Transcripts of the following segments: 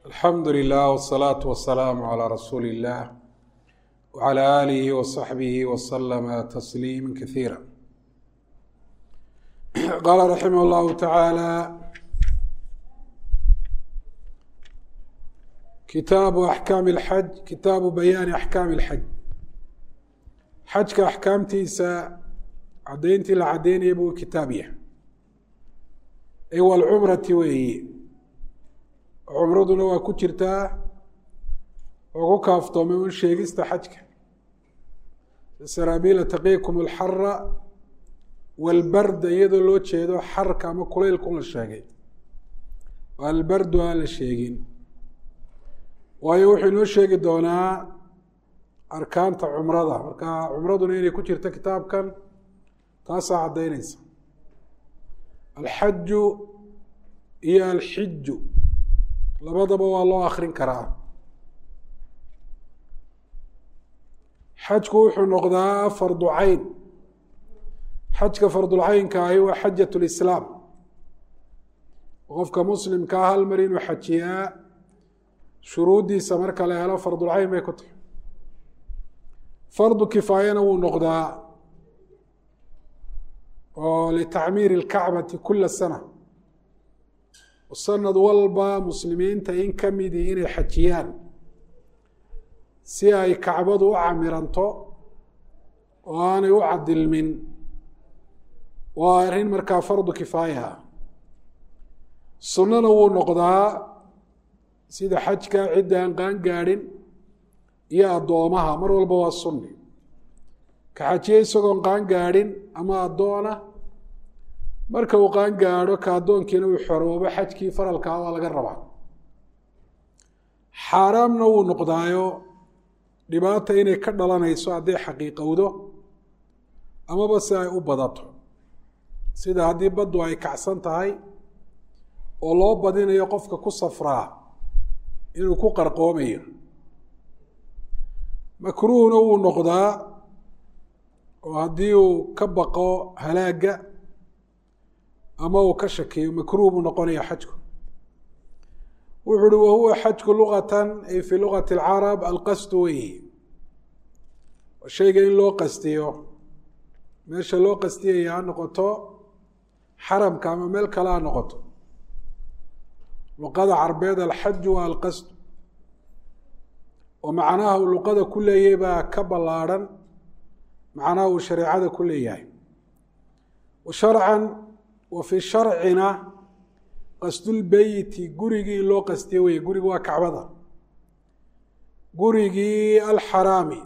alxamdu lilah wsalaatu wasalaamu calaa rasuuli illah wcala aalihi wasaxbihi wasalama tasliima kasiira qaala raximah llahu tacaala kitaabu axkaami lxaj kitaabu bayaani axkaami lxaj xajka axkaamtiisa caddayntii la caddaynaya buu kitaab yahay ay walcumrati weeyi cumraduna waa ku jirtaa oo ku kaaftoomay un sheegista xajka saraabiila taqiikum alxara walbarda iyadoo loo jeedo xarka ama kulaylkun la sheegay oo albardu aan la sheegin waayo wuxuu inoo sheegi doonaa arkaanta cumrada marka cumraduna inay ku jirto kitaabkan taasaa caddaynaysa alxaju iyo alxiju labadaba waa loo akrin karaa xajku wuxuu noqdaa fardu cayn xajka fardulcaynka ahi waa xajat lislaam qofka muslimkaa hal mar inuu xajiyaa shuruuddiisa marka la helo fardulcayn bay ku tahay fardu kifaayana wuu noqdaa oo litacmiiri اlkacbati kula sana sanad walba muslimiinta in ka midii inay xajiyaan si ay kacbadu u camiranto oo aanay u cadilmin waa arrin markaa fardu kifaayaha sunnana wuu noqdaa sida xajka cidda aan qaan gaadhin iyo addoomaha mar walba waa sunni ka xajiye isagoon qaan gaadhin ama addoona marka uu qaan gaadho ka addoonkiina uu xoroobo xajkii faralkaa waa laga rabaa xaaraamna wuu noqdaayo dhibaata inay ka dhalanayso hadday xaqiiqowdo amaba si ay u badato sida haddii baddu ay kacsan tahay oo loo badinayo qofka ku safraa inuu ku qarqoomayo makruuhna wuu noqdaa oo haddii uu ka baqo halaagga ama uu ka shakiyo makruuh buu noqonaya xajku wuxu uhi wahuwa xajku luqatan ay fii luqati alcarab alqasdu weyi shayga in loo qastiyo meesha loo qastiyaya ha noqoto xaramka ama meel kale ha noqoto luqada carbeed alxaju waa alqasdu oo macnaha uu luqada ku leeyahay baa ka ballaadhan macnaha uu shareecada ku leeyahay wa sharcan wa fii sharcina qasdulbeyti gurigii in loo qastiyo weye gurigu waa kacbada gurigii alxaraami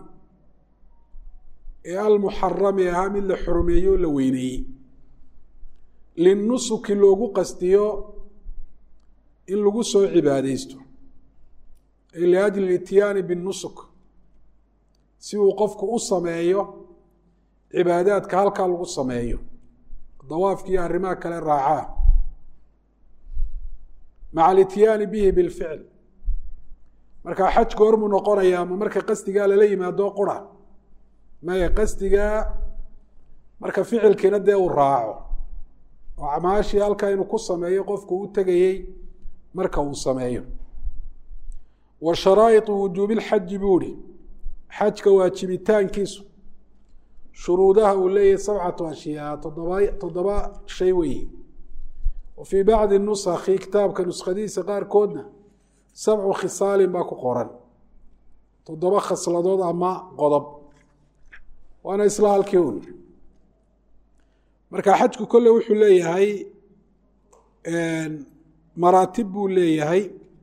ee almuxarami ahaa mid la xurmeeyo o la weyneeyey linnusuki loogu qastiyo in lagu soo cibaadeysto ay liajli lityaani binnusuk si uu qofku u sameeyo cibaadaadka halkaa lagu sameeyo dawaafkiiyo arrimaha kale raacaa maca alityaani bihi bilficl markaa xajku hormuu noqonayaa ma marka qasdigaa lala yimaado qura maya qasdigaa marka ficilkiina dee uu raaco oo acmaashii halkaa inuu ku sameeyo qofku u tegayey marka uu sameeyo wa sharaa'iطu wujuubi lxaji buu ihi xajka waajibitaankiisu shuruudaha uu leeyahay sabcatu ashyaa toddoba toddoba shay weeye wa fii bacdi nusakhi kitaabka nuskhadiisa qaarkoodna sabcu khisaalin baa ku qoran toddoba khasladood ama qodob waana isla halkii un marka xajku kolle wuxuu leeyahay maraatib buu leeyahay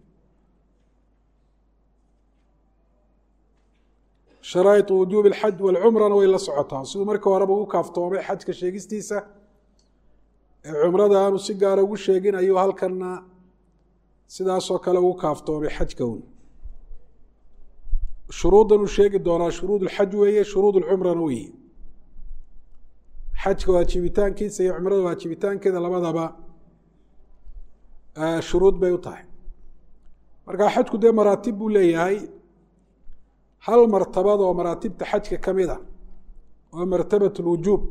sharaa'iطu wujuubi alxaj walcumrana way la socotaa siduu markii horeba ugu kaaftoomay xajka sheegistiisa ee cumrada aanu si gaara ugu sheegin ayuu halkanna sidaasoo kale ugu kaaftoomay xajka un shuruuddan uu sheegi doonaa shuruud ulxaj weeye shuruud ulcumrana weeye xajka waajibitaankiisa iyo cumrada waajibitaankeeda labadaba shuruud bay u tahay marka xajku dee maraatib buu leeyahay hal martabad oo maraatibta xajka ka mid a oo martabat lwujuub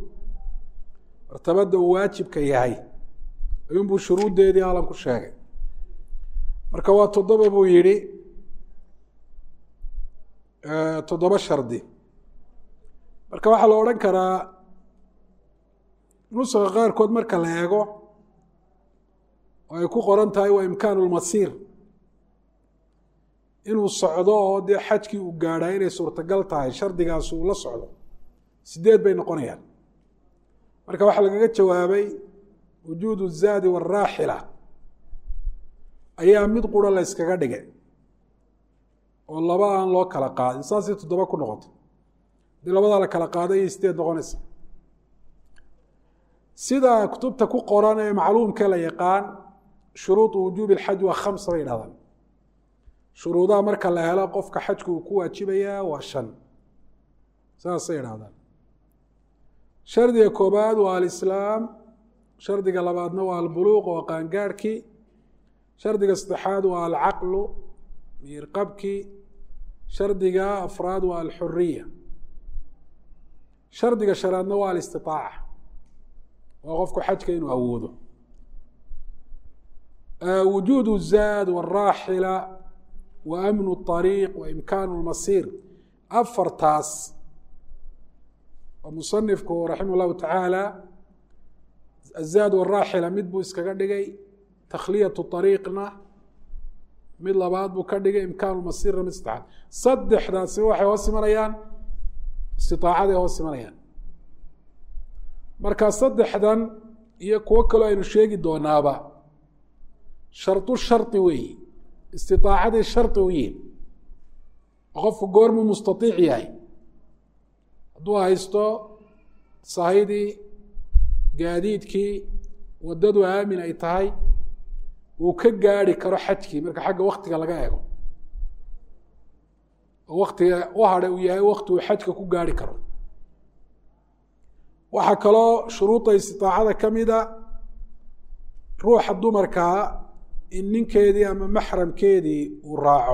martabadda uu waajibka yahay ayuunbuu shuruuddeedii halan ku sheegay marka waa toddoba buu yidhi toddoba shardi marka waxaa la odhan karaa nuska qaarkood marka la eego oo ay ku qoran tahay waa imkaanu lmasiir inuu socdo oo dee xajkii uu gaadhaa inay suurtagal tahay shardigaas uu la socdo sideed bay noqonayaan marka waxaa lagaga jawaabay wujuudu zaadi waaraaxila ayaa mid qura la yskaga dhigay oo laba aan loo kala qaadin saasay toddoba ku noqoto hadii labadaa la kala qaada ayay sideed noqonaysa sida kutubta ku qoran ee macluumka la yaqaan shuruudu wujuubi alxaj waa khamsa bay dhahdaan shuruudaha marka la helo qofka xajku uu ku waajibayaa waa shan saasay idhahdaan shardiga koobaad waa alislaam shardiga labaadna waa albuluuq waa qaangaarhkii shardiga saddexaad waa alcaqlu miirqabkii shardiga afraad waa alxuriya shardiga shanaadna waa alistitaaca waa qofku xajka inuu awoodo wujuudu zaad waraaxila wa amnu اطariiq wa imkaanu اlmasiir afartaas oo musanifku raximah اllahu tacaala azaad waraaxila mid buu iskaga dhigay takhliyatu طariiqna mid labaad buu ka dhigay imkaanu masirna mid saddexaad saddexdaasi waxay hoos imanayaan istitaacaday hoos imanayaan marka saddexdan iyo kuwo kaloo aynu sheegi doonaaba shardu shardi weeyi istitaacaday shardi u yihin oo qofku goormuu mustaiic yahay hadduu haysto sahaydii gaadiidkii waddadu aamin ay tahay uu ka gaari karo xajkii marka xagga waktiga laga eego oo waktiga u hadhay uu yahay wakti uu xajka ku gaari karo waxaa kaloo shuruudda istiaacada ka mida ruuxa dumarkaa in ninkeedii ama maxramkeedii uu raaco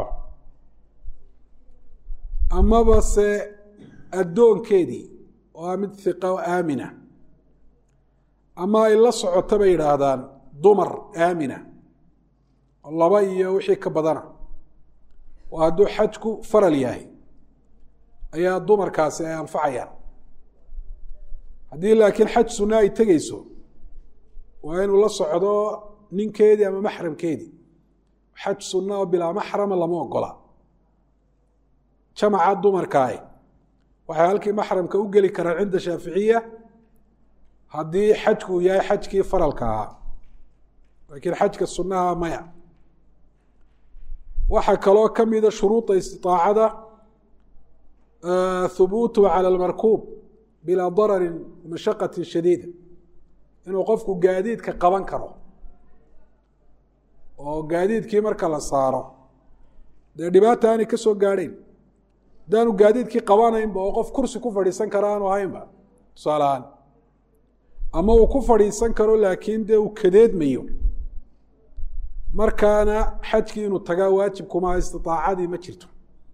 amaba se addoonkeedii oo ah mid hiqa o aamina ama ay la socoto bay yidhaahdaan dumar aamina oo laba iyo wixii ka badana oo hadduu xajku faral yahay ayaa dumarkaasi ay anfacayaan haddii laakiin xaj sunna ay tegeyso waa inuu la socdo ninkeedii ama maxramkeedii xaj sunna oo bilaa maxrama lama ogola jamaca dumarkaah waxay halkii maxramka u geli karaan cinda shaaficiya haddii xajku uu yahay xajkii faralka ahaa laakiin xajka sunnaha maya waxaa kaloo ka mida shuruuda istiaacada hubuutu cala almarkuub bilaa dararin mashaqati shadiida inuu qofku gaadiidka qaban karo oo gaadiidkii marka la saaro dee dhibaata aanay ka soo gaadhayn haddaanu gaadiidkii qabanaynba oo qof kursi ku fadhiisan kara aanu ahaynba tusaaleahaan ama uu ku fadhiisan karo laakiin dee uu kadeedmayo markaana xajkii inuu tagaa waajibkumaa istiaacadii ma jirto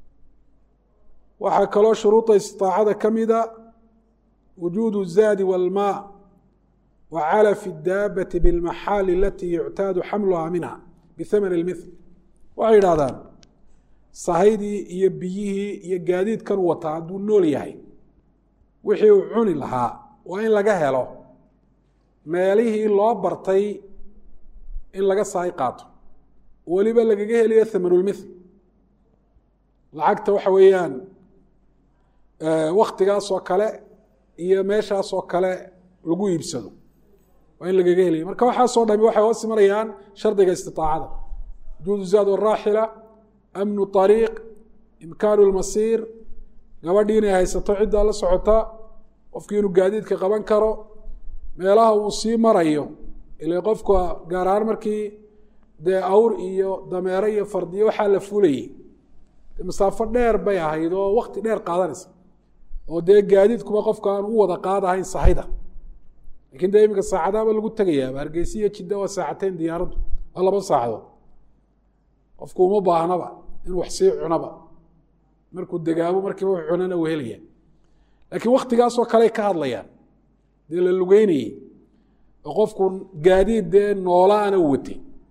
waxaa kaloo shuruuda istiaacada ka mida wujuudu zaadi walmaa wa calafi daabati bilmaxaali alatii yuctaadu xamluhaa minha bihamani lmithl waxay yidhahdaan sahaydii iyo biyihii iyo gaadiidkan wataa hadduu nool yahay wixii uu cuni lahaa waa in laga helo meelihii loo bartay in laga sahay qaato weliba lagaga heliyo hamanulmithl lacagta waxa weeyaan waktigaasoo kale iyo meeshaasoo kale lagu iibsado waa in lagaga heliyo marka waxaasoo dhami waxay hoos imanayaan shardiga istiaacada wujuudu zaad waraaxila amnu ariiq imkaanu lmasiir gabadhii inay haysato ciddaa la socota qofkii inuu gaadiidka qaban karo meelaha uu sii marayo ila qofka gaar ahaan markii dee awr iyo dameero iyo fardiyo waxaa la fulayey masaafo dheer bay ahayd oo wakti dheer qaadanaysa oo dee gaadiidkuba qofka aan u wada qaadahayn sahayda lakin dee iminka saacadaaba lagu tegayaaba hargeysa iyo jidda waa saacateyn diyaaraddu waa laba saacadood qofku uma baahnaba in wax sii cunaba markuu degaabo markiiba wax cunana uu helaya laakiin waktigaasoo kaley ka hadlayaan dee la lugeynayey oo qofku gaadiid dee noolaana u watay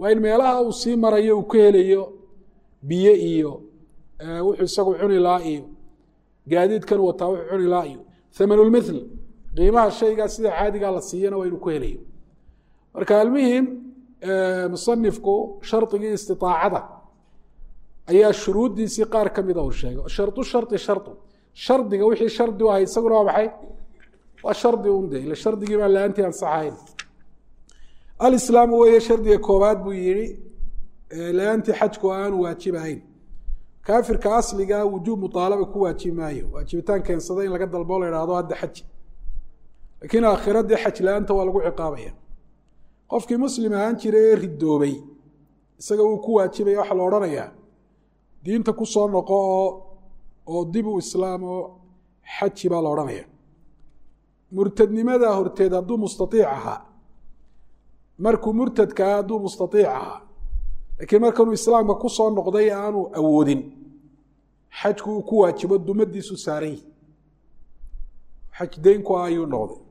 waa in meelaha uu sii marayo uu ka helayo biyo iyo wuxuu isagu cuni lahaa iyo gaadiidkan wataa wuxuu cuni lahaa iyo thamanulmithl qiimaha shaygaa sida caadigaa la siiyana waa inuu ku helayo marka almuhim musanifku shardigii istiaacada ayaa shuruuddiisii qaar ka mida uu sheegay sharu shari sharu shardiga wixii shardi u ahay isaguna waa maxay waa shardi unde ila shardigii baan la-aantii ansaxayn alislaamu weeye shardiga koobaad buu yihi la-aantii xajku aanu waajibahayn kaafirka asliga wujuub muaalaba ku waajibi maayo waajibitaan keensada in laga dalbo la ihahdo hadda xaji laakiin aakhiradii xaj la-aanta waa lagu ciqaabaya qofkii muslim ahaan jiray ee ridoobay isaga uu ku waajibaya waxaa la odhanayaa diinta ku soo noqo oo oo dib u islaam oo xaji baa la odhanaya murtadnimada horteed hadduu mustaiic ahaa markuu murtadkaa hadduu mustaiic ahaa laakiin markanuu islaamka ku soo noqday aanu awoodin xajku uu ku waajibo dumadiisu saaran yihi xaj deynku ah ayuu noqday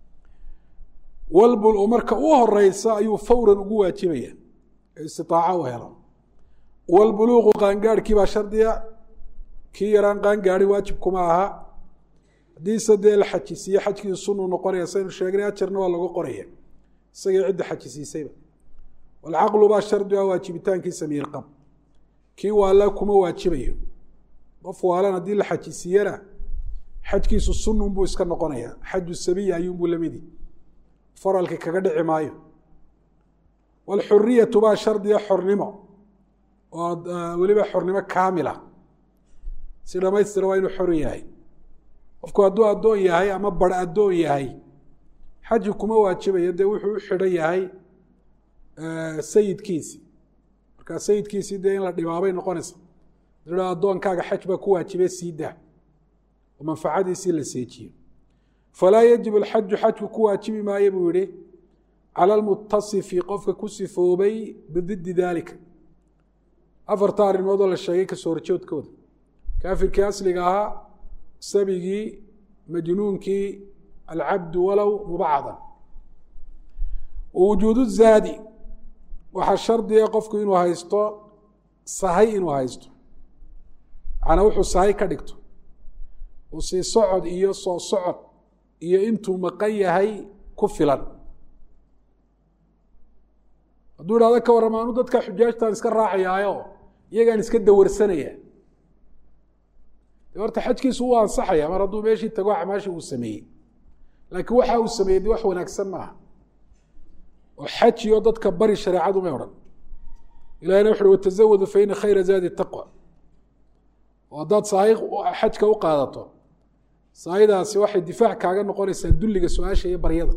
walbul marka u horeysa ayuu fawran ugu waajibaya istitaaca u helo walbuluuqu qaangaarhkii baa shardiga kii yaraan qaangaari waajib kuma aha haddiise dee la xajisiiye xajkii sunuu noqonaya saynu sheegnay ajarna waa lagu qoraya isagii cidda xajisiisayba walcaqlu baa shardi ah waajibitaankiisa miirqab kii waala kuma waajibayo qof waalan haddii la xajisiiyana xajkiisu sununbuu iska noqonaya xaju sabiya ayuunbuu lamidi faralki kaga dhici maayo walxuriyatu baa shardiga xornimo oo weliba xornimo kaamila si dhamaystira waa inuu xor yahay qofku hadduu addoon yahay ama bar addoon yahay xaji kuma waajibayo dee wuxuu u xidhan yahay sayidkiisi markaa sayidkiisii dee in la dhibaabay noqonaysa da addoonkaaga xaj baa ku waajibe sii daa oo manfacadiisii la seejiyo falaa yajib alxaju xajku ku waajibi maayo buu yihi cala almutasifi qofka ku sifoobay bididi daalika afarta arrimoodoo la sheegay kasoo horjoodkooda kaafirkii asliga ahaa sabigii majnuunkii alcabdu walow mubacadan wujuudu zaadi waxaa shardiga qofku inuu haysto sahay inuu haysto macnaa wuxuu sahay ka dhigto uu sii socod iyo soo socod iyo intuu maqan yahay ku filan hadduu idhahdo ka warram anu dadka xujaajtaan iska raacayaayo iyagaan iska dawarsanaya de horta xajkiisu uu ansaxaya mar hadduu meeshii tago acmaashii uu sameeyey laakiin waxa uu sameeyey de wax wanaagsan maaha oo xajiyo dadka bari shareecadu may odhan ilahina wuxu uhi watazawadu fa ina khayra zaadi taqwa oo haddaad sahay xajka u qaadato sahaydaasi waxay difaac kaaga noqonaysaa dulliga su-aasha iyo baryada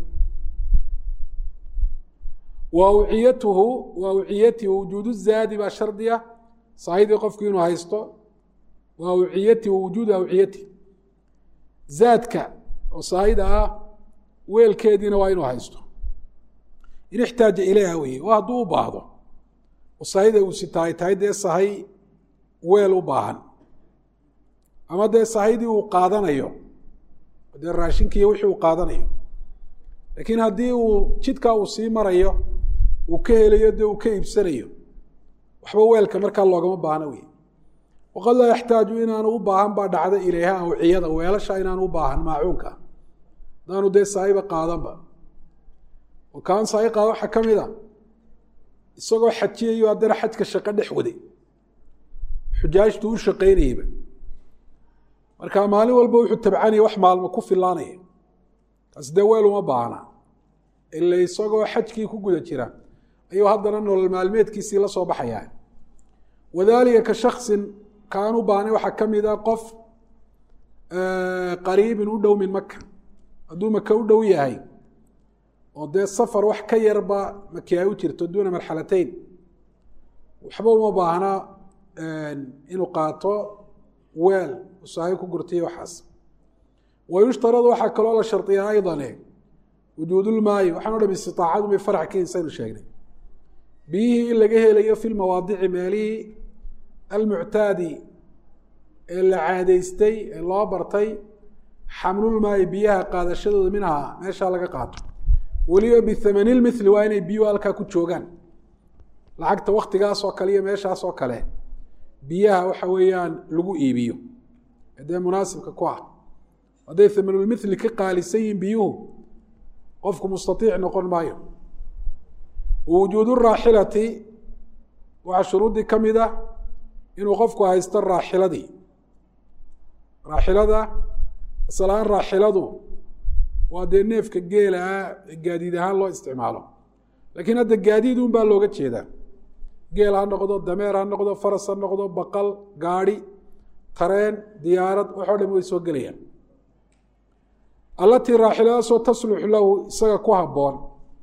wa awciyatuhu wa awciyatihi wujuudu zaadi baa shardiya sahaydii qofku inuu haysto wa awciyatihi wujuudu awciyatihi zaadka oo sahayda ah weelkeediina waa inuu haysto in ixtaaja ilayha weye oo hadduu u baahdo oo sahayda uu sitaay tahay dee sahay weel u baahan ama dee sahaydii uu qaadanayo dee raashinkiiyo wixii uu qaadanayo laakiin haddii uu jidkaa uu sii marayo uu ka helayo dee uu ka iibsanayo waxba weelka markaa loogama baahno wey waqad laa yaxtaaju inaanu u baahan baa dhacda ilayha awciyada weelasha inaanu u baahan maacuunka hadaanu dee sahayba qaadanba oo kaan sahay qaada waxaa ka mid a isagoo xajiyayo haddana xajka shaqo dhex waday xujaajtu u shaqaynayeyba marka maalin walba wuxuu tabcanaya wax maalmo ku filaanaya kaasi dee weel uma baahna ila isagoo xajkii ku guda jira ayuu haddana nolol maalmeedkiisii la soo baxayaa wadalika ka shaksin kaan u baahnay waxaa ka mid a qof qariibin u dhow min maka hadduu maka u dhow yahay oo dee safar wax ka yarba maki ay u jirto duuna marxalatayn waxba uma baahna inuu qaato weel sahay ku gurtay waxaas wayushtaradu waxaa kaloo la shardiyaa aydane wujuudulmaayi waxaan o dham istiaacadu may farac ka insaynu sheegnay biyihii in laga helayo fi lmawaadici meelihii almuctaadi ee la caadaystay ee loo bartay xamlulmaayi biyaha qaadashadooda minhaa meeshaa laga qaato weliba bithamani lmithli waa inay biyuhu halkaa ku joogaan lacagta waktigaas oo kale iyo meeshaas oo kale biyaha waxa weeyaan lagu iibiyo dee munaasibka ku ah hadday hamanulmithli ka qaalisan yihin biyuhu qofku mustaiic noqon maayo wujuudu raaxilati waxaa shuruuddii ka mid ah inuu qofku haysto raaxiladii raaxilada asalahaan raaxiladu waa dee neefka geela ah gaadiid ahaan loo isticmaalo laakiin hadda gaadiid un baa looga jeedaa geel ha noqdo dameer ha noqdo faras ha noqdo baqal gaadhi tareen diyaarad waxoo dham way soo gelayaan allatii raaxiladaasoo tasluxu lahu isaga ku habboon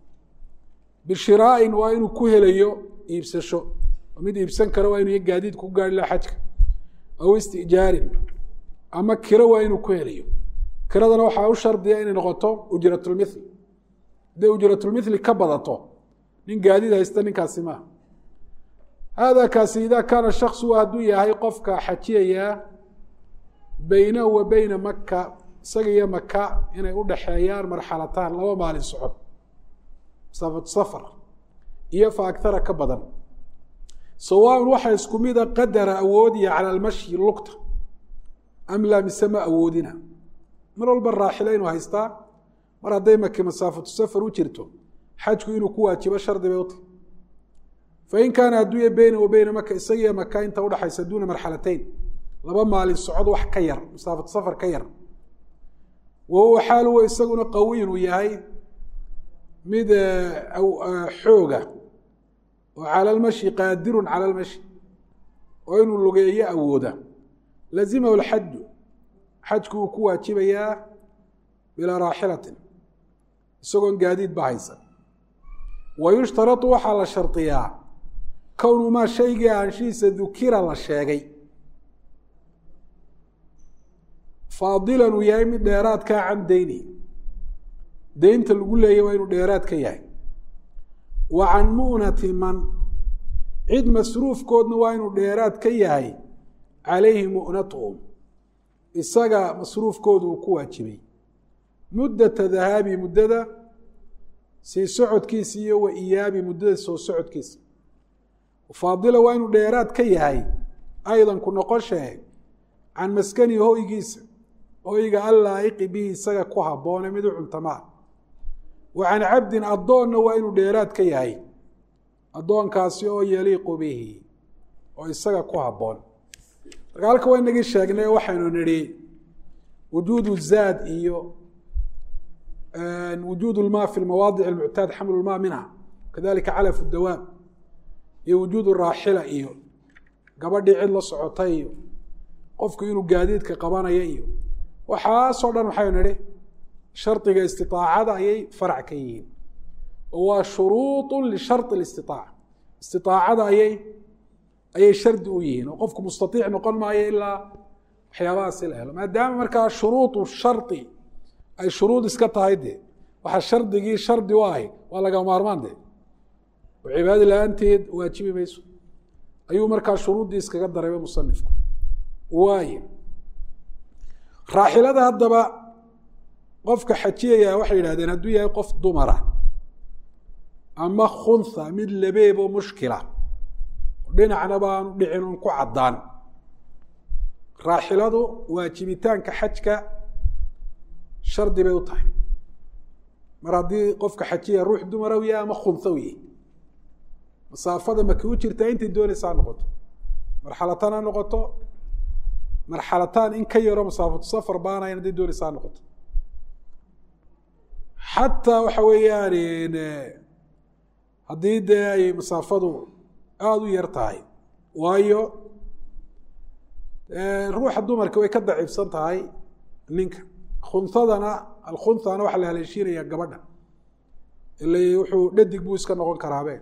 bishiraa'in waa inuu ku helayo iibsasho mid iibsan karo waa inuu gaadiid ku gaari laha xajka aw istijaarin ama kiro waa inuu ku helayo kiradana waxaa u shardiya inay noqoto ujratulmithli hadday ujratulmithli ka badato nin gaadiid haysta ninkaasi maaha hada kaasi ida kaana shaksu hadduu yahay qofka xajiyayaa beynahu wa beyna maka isaga iyo maka inay u dhaxeeyaan marxalataan laba maalin socod masaafatu safar iyo fa agtara ka badan sawaaun waxaa isku mida qadara awoodiya cala almashyi lugta am laa mise ma awoodina mar walba raaxilo inuu haystaa mar hadday maki masaafatu safar u jirto xajku inuu ku waajibo shardi bay uta fain kaana adduunya beyna wa beyna maka isagiiyo maka inta udhaxaysa duuna marxalatayn laba maalin socod wax ka yar masaafatu safar ka yar wa huwa xaal huwa isaguna qawiyn uu yahay mid xooga oo cala almashi qaadirun cala almashi oo inuu lugeeyo awooda lazimahu lxaju xajku uu ku waajibayaa bilaa raaxilatin isagoon gaadiid ba haysan wa yushtarau waxaa la shardiyaa kownu maa shaygii aanshihiisa dukira la sheegay faadilan uu yahay mid dheeraadkaa can deyni deynta lagu leeyay waa inuu dheeraad ka yahay wa can mu'nati man cid masruufkoodna waa inuu dheeraad ka yahay calayhi mu'natuhum isaga masruufkoodu uu ku waajibay muddata dahaabi muddada sii socodkiisa iyo wa iyaabi muddada soo socodkiisa faadila waa inuu dheeraad ka yahay aydan ku noqoshee can maskani hoygiisa hoyga allaa'iqi bihi isaga ku habboone mid u cuntamaa wa can cabdin addoonna waa inuu dheeraad ka yahay addoonkaasi oo yaliiqu bihi oo isaga ku habboon marka halka waa inagii sheegnay waxaynu nidhi wujuudu zaad iyo wujuud lma fi mawaadic اmuctaad xamlu lma minha kadalika calaf dawaab iyo wujuud raaxila iyo gabadhii cid la socotay iyo qofku inuu gaadiidka qabanaya iyo waxaasoo dhan waxaynu nidhi shardiga istiطaacada ayay farac ka yihiin oo waa shuruuط lishari اlistiطaaca istiطaacada ayay ayay shardi u yihiin oo qofku mustaiic noqon maayo ilaa waxyaabahaasi la helo maadaama markaa shuruuط shari ay shuruud iska tahay dee waxaa shardigii shardi u ahay waa laga maarmaan de oo cibaada la-aanteed waajibi mayso ayuu markaa shuruuddii iskaga darayba musanifku waaye raaxilada haddaba qofka xajiyaya waxay yidhahdeen hadduu yahay qof dumara ama khunha mid labeeb oo mushkila dhinacnaba aanu dhicin un ku caddaan raaxiladu waajibitaanka xajka shardi bay u tahay mar haddii qofka xajiya ruux dumaraw yahay ama khunhaw yahy masaafada maki u jirtaa intay doonaysa ha noqoto marxalataan ha noqoto marxalataan in ka yaro masaafatu safar baanayan hadday doonaysa ha noqoto xataa waxa weeyaan haddii dee ay masaafadu aada u yar tahay waayo ruuxa dumarka way ka daciifsan tahay ninka khunhadana alkhunhana waxaa la haleeshiinayaa gabadha ila wuxuu dhadig buu iska noqon karaabe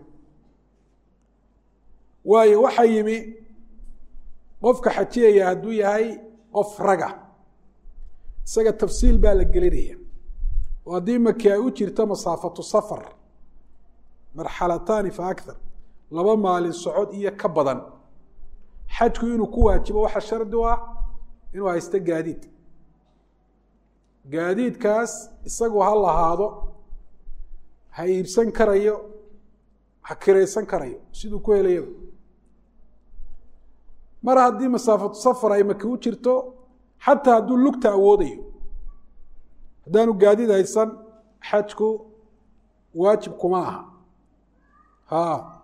waayo waxaa yimi qofka xajiyaya hadduu yahay qof raga isaga tafsiil baa la gelinaya oo haddii maki ay u jirto masaafatu safar marxalataani fa akthar laba maalin socod iyo ka badan xajku inuu ku waajibo waxaa shardi u ah inuu haysto gaadiid gaadiidkaas isagu ha lahaado ha iibsan karayo ha kiraysan karayo siduu ku helayaba mar haddii masaafatu safar ay maki u jirto xataa hadduu lugta awoodayo haddaanu gaadiid haysan xajku waajib kuma aha ha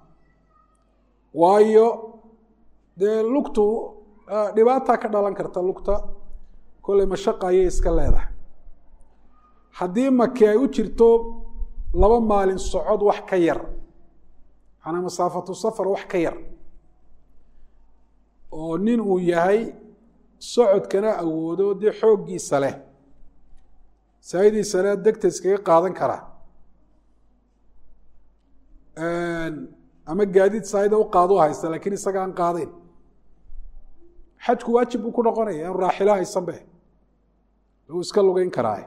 waayo dee lugtu dhibaataa ka dhalan karta lugta kolley mashaqa ayay iska leedahay haddii maki ay u jirto laba maalin socod wax ka yar macanaa masaafatu safar wax ka yar oo nin uu yahay socodkana awoodo dee xooggiisa leh saayidiisana degta iskaga qaadan karaa ama gaadiid saayida u qaado haysta lakiin isaga aan qaadayn xajku waajib buu ku noqonaya anu raaxilo haysanbe lagu iska lugeyn karaa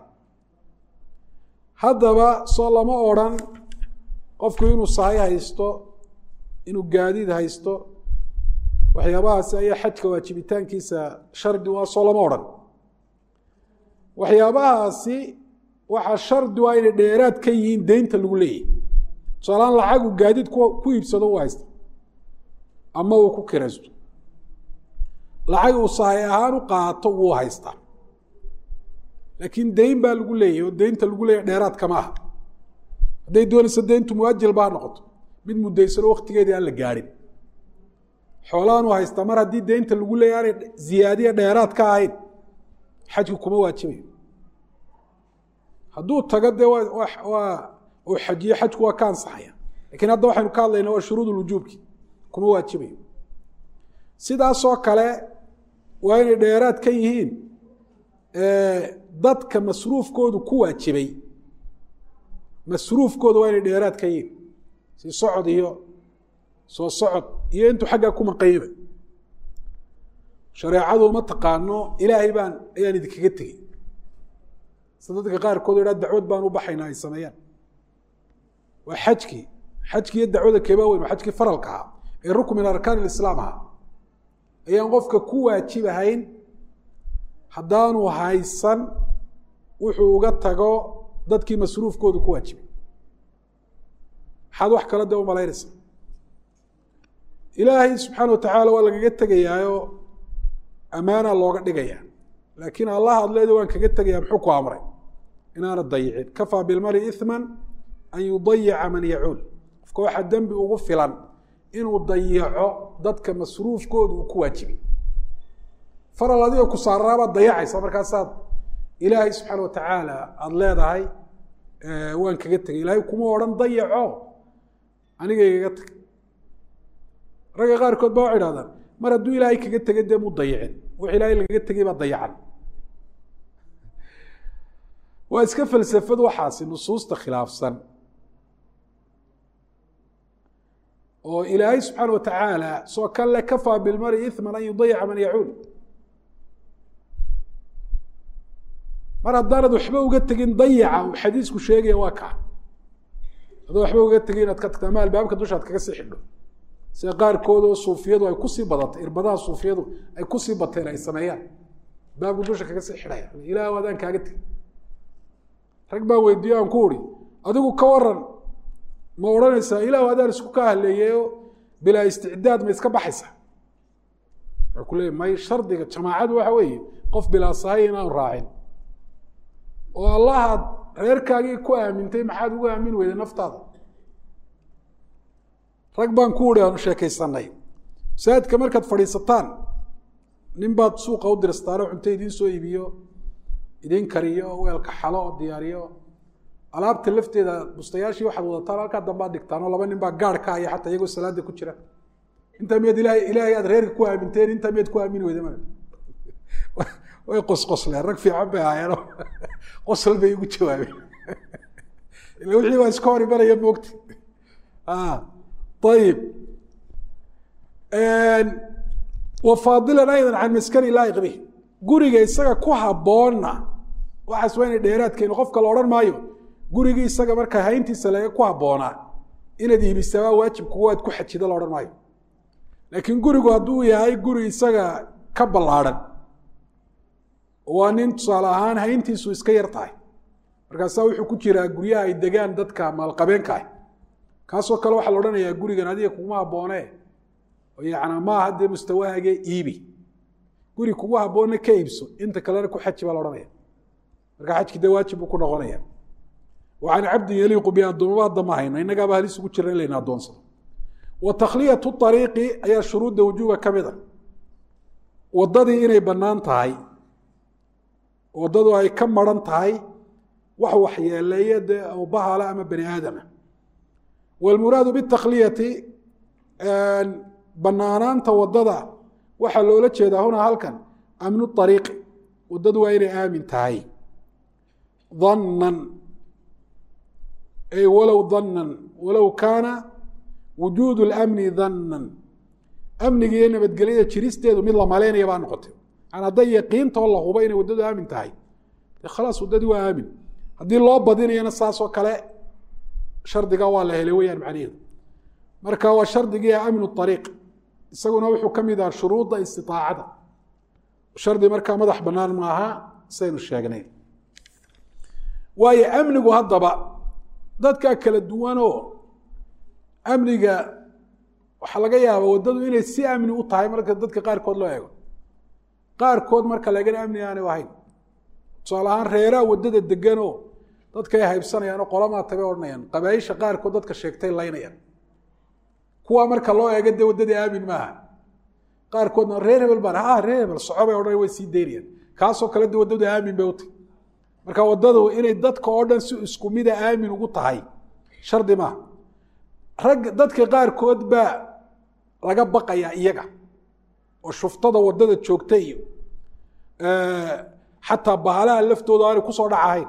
haddaba soo lama odrhan qofku inuu sahay haysto inuu gaadiid haysto waxyaabahaasi ayaa xajka waajibitaankiisa shardi waa soo lama odhan waxyaabahaasi waxaa shardi waa inay dheeraad ka yihiin deynta lagu leeyahy tusaalaan lacagu gaadiid ku iibsado u haysta ama uu ku kiraysto lacag uu sahay ahaan u qaato wuu haystaa laakiin deyn baa lagu leeyahy oo deynta lagu leeyahy dheeraad kama aha hadday doonayso deyntu muajil baa noqoto mid mudaysano waktigeedii aan la gaadhin xoolaanu haystaa mar haddii deynta lagu leeyahy aanay ziyaadiya dheeraad ka ahayn xajku kuma waajibayo hadduu tago dee waa uu xajiyo xajku waa ka ansaxaya lakiin hadda waxaynu ka hadlaynaa waa shuruud wujuubki kuma waajibayo sidaasoo kale waa inay dheeraad ka yihiin dadka masruufkoodu ku waajibay masruufkooda waa inay dheeraad ka yihiin si socod iyo soo socod iyo intuu xaggaa ku maqayba shareecadu ma taqaano ilaahay baan ayaan idinkaga tegey sida dadka qaarkood o idhaa dacwad baan u baxaynaa ay sameeyaan waa xajkii xajkii iyo dacwada keebaa weyn waa xajkii faralka ahaa ee rukn min arkaan islaam ahaa ayaan qofka ku waajibahayn haddaanu haysan wuxuu uga tago dadkii masruufkoodu ku waajibay maxaad wax kala de umalaynaysa ilaahay subxaana watacaala waa lagaga tegayaayo ammaana looga dhigaya laakiin allah adleeda waan kaga tegaya muxuu ku amray inaana dayicin kafaa bilmari iman an yudayica man yacuul qofka waxaa dembi ugu filan inuu dayaco dadka masruufkooda uu ku waajibay faral adiga ku saaraabaad dayacaysa markaasaad ilaahay subxaana watacaala aada leedahay waan kaga tegay ilaahay kuma odhan dayaco aniga igaga tag ragga qaarkood ba waxay idhahdaan mar hadduu ilaahay kaga tegay dee mu dayicin wix ilaahay lagaga tegay baa dayacan waa iska falsafad waxaasi nusuusta khilaafsan oo ilaahay subxaana watacaala soo kan le kafaa bilmari iman an yudayica man yacuul mar haddaanad waxba uga tegin dayaca uu xadiisku sheegaya waa kaa adoo waxba uga tegin inaad ka tagto ama albaabka dushaad kaga sii xidho sida qaarkood oo suufiyadu ay kusii badatay irbadaha suufiyadu ay kusii bateen ay sameeyaan albaabku dusha kaga sii xidhaya ilaah adaan kaaga tegi rag baan weydiiyo aan ku uri adigu ka waran ma odhanaysaa ilahu adaan isku ka haleeyeyo bilaa isticdaad ma iska baxaysa waxaa ku leeya may shardiga jamaacadu waxa weeye qof bilaa sahay inaanu raacin oo allahaad reerkaagii ku aamintay maxaad ugu aamin weyday naftaada rag baan ku uri aanu sheekaysanay masaajidka markaad fadhiisataan nin baad suuqa u diristaano cunto idiin soo iibiyo idiin kariyo weelka xalo oo diyaariyo alaabta lafteeda bustayaashii waxaad wadataan halkaa dambaad dhigtaan oo laba nin baa gaar ka haya xataa iyagoo salaada ku jira intaa miyaad ilahay ilaahay aad reerka ku aaminteen intaa miyaad ku aamini weyda ma way qosqosleen rag fiican bay ahaayeen qosol bay igu jawaabeen ila wixii waa iska hor imanaya moogta ayib wa faadilan aydan can maskani laayiq bih guriga isaga ku habboonna waxaas waa inay dheeraadkeenu qofka la odhan maayo gurigii isaga marka hayntiisa laga ku habboonaa inaad iibisabaa waajib kuwa aad ku xajida la odhan maayo laakiin gurigu hadduu yahay guri isaga ka ballaadhan waa nin tusaale ahaan hayntiisu iska yar tahay markaasaa wuxuu ku jiraa guryaha ay degaan dadka maalqabeenka ah kaasoo kale waxaa la odhanayaa gurigan adiga kuguma habboone yana maaha dee mustawahaagee iibi guri kugu habboonna ka iibso inta kalena ku xaji baa la odhanaya marka xajki dee waajib buu ku noqonaya wa can cabdin yaliiqu bi addoomaba hadda ma hayno innagaaba halis ugu jira in layna addoonsado wa takhliyatu ariiqi ayaa shuruudda wujuuba ka mid a waddadii inay bannaan tahay waddadu ay ka maran tahay wax waxyeeleeya dee oo bahala ama bani aadama wاlmuraadu bالtakhliyati banaanaanta waddada waxaa loola jeedaa huna halkan amnu طariiqi waddadu waa inay aamin tahay danan ay walow danan walow kaana wujuud اlamni danan amniga iyo nabadgelyada jiristeedu mid la malaynaya baa noqotay an hadday yaqiintoo la hubo inay waddadu aamin tahay de khalaas waddadii waa aamin haddii loo badinayana saasoo kale shardiga waa la helay weyaan macnaheedu marka waa shardigii amnu ariiq isaguna wuxuu ka mid aha shuruudda istiaacada shardi markaa madax banaan maaha saynu sheegnay waayo amnigu haddaba dadkaa kala duwanoo amniga waxaa laga yaaba waddadu inay si amni u tahay marka dadka qaarkood loo eego qaarkood marka laegana amni aanay ahayn tusaale ahaan reeraa waddada deganoo dadkay haybsanayaan oo qolamaa tabay odhanayaan qabaaisha qaarkood dadka sheegtay laynayaan kuwa marka loo eego dee waddadii aamin maaha qaarkoodna reer hebel baan ha reer hebel soco bay odhanaya way sii daynayaan kaasoo kale de waddadu aamin bay u tahy marka waddadu inay dadka oo dhan si isku mida aamin ugu tahay shardi maaha rag dadka qaarkood baa laga baqayaa iyaga oo shuftada waddada joogta iyo xataa bahalaha laftooda aanay kusoo dhacahayn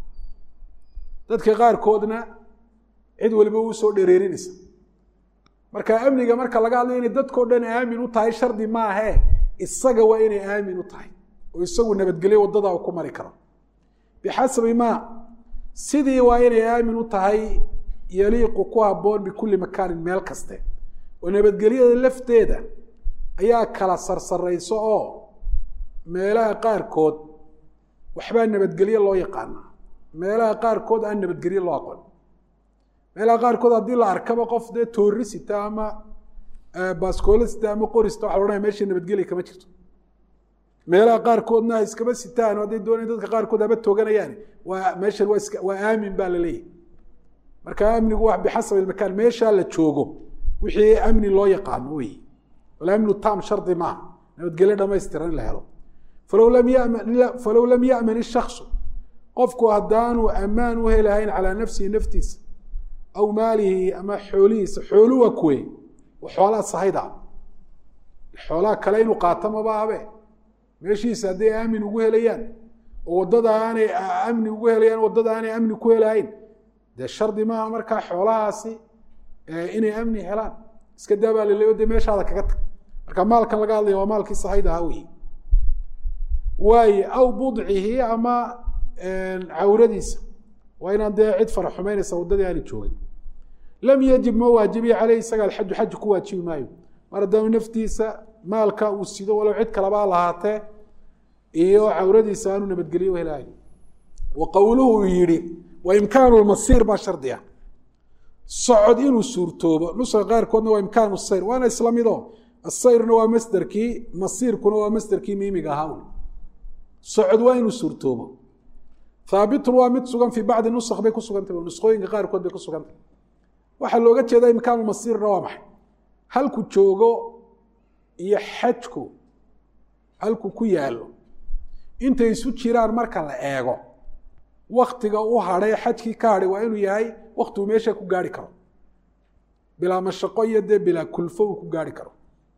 dadka qaarkoodna cid waliba uu soo dhereerinaysa marka amniga marka laga hadlayo inay dadkao dhan aamin u tahay shardi maahee isaga waa inay aamin u tahay oo isagu nabadgelyo waddada ku mari karo bixasabi maa sidii waa inay aamin u tahay yaliiqu ku habboon bikulli makaanin meel kaste oo nabadgelyada lafteeda ayaa kala sarsarayso oo meelaha qaarkood waxbaa nabadgelye loo yaqaanaa meelaha qaarkood aan nabadgelye loo aqoon meelaha qaarkood haddii la arkaba qof dee toorisita ama baskoolasita ama qorista waxa la odhanaya meesha nabadgelya kama jirto meelaha qaarkoodna ha iskaba sitaan hadday doonayan dadka qaarkood haba tooganayaan waa meeshan waa iska waa aamin baa la leeyahy marka amnigu wa bixasab ilmakaan meeshaa la joogo wixii amni loo yaqaano wey walamnu tam shardi maaha nabadgelyo dhamaystiran in la helo falow lam yaman falow lam yaman ishaksu qofku haddaanu ammaan u helahayn calaa nafsihi naftiisa aw maalihi ama xoolihiisa xoolu waa kuwe xoolaha sahayda xoolaha kale inuu qaato maba abe meeshiisa hadday aamin ugu helayaan oo waddada aanay amni ugu helayaan waddada aanay amni ku helahayn dee shardi maaha markaa xoolahaasi inay amni helaan iska daabaa laleyo de meeshaada kaga tag marka maalkan laga hadlaya waa maalkii sahayda ahaa wey waaye aw budcihi ama cawradiisa waa inaan dee cid fara xumeynaysa waddadii aana joogin lam yajib ma waajibiya caleyh isaga alxaju xaju ku waajibi maayo mar haddaanu naftiisa maalka uu sido walow cid kalebaa lahaatee iyo cawradiisa aanu nabadgelyo u helahayn wa qowluhu uu yihi wa imkaanu lmasiir baa shardiga socod inuu suurtoobo nuska qaarkoodna waa imkaanu sayr waana isla mido asayrna waa masderkii masiirkuna waa masderkii miimiga ahaa socod waa inuu suurtoobo haabitun waa mid sugan fii bacdi nusk bay ku sugantah nusqooyinka qaarkood bay ku sugantah waxaa looga jeeda imkaanu masiirna waa maxay halku joogo iyo xajku halku ku yaalo intay isu jiraan marka la eego waktiga u hadhay xajkii ka hadhay waa inuu yahay waktigu meesha ku gaari karo bilaa mashaqo iyo dee bilaa kulfo uu ku gaari karo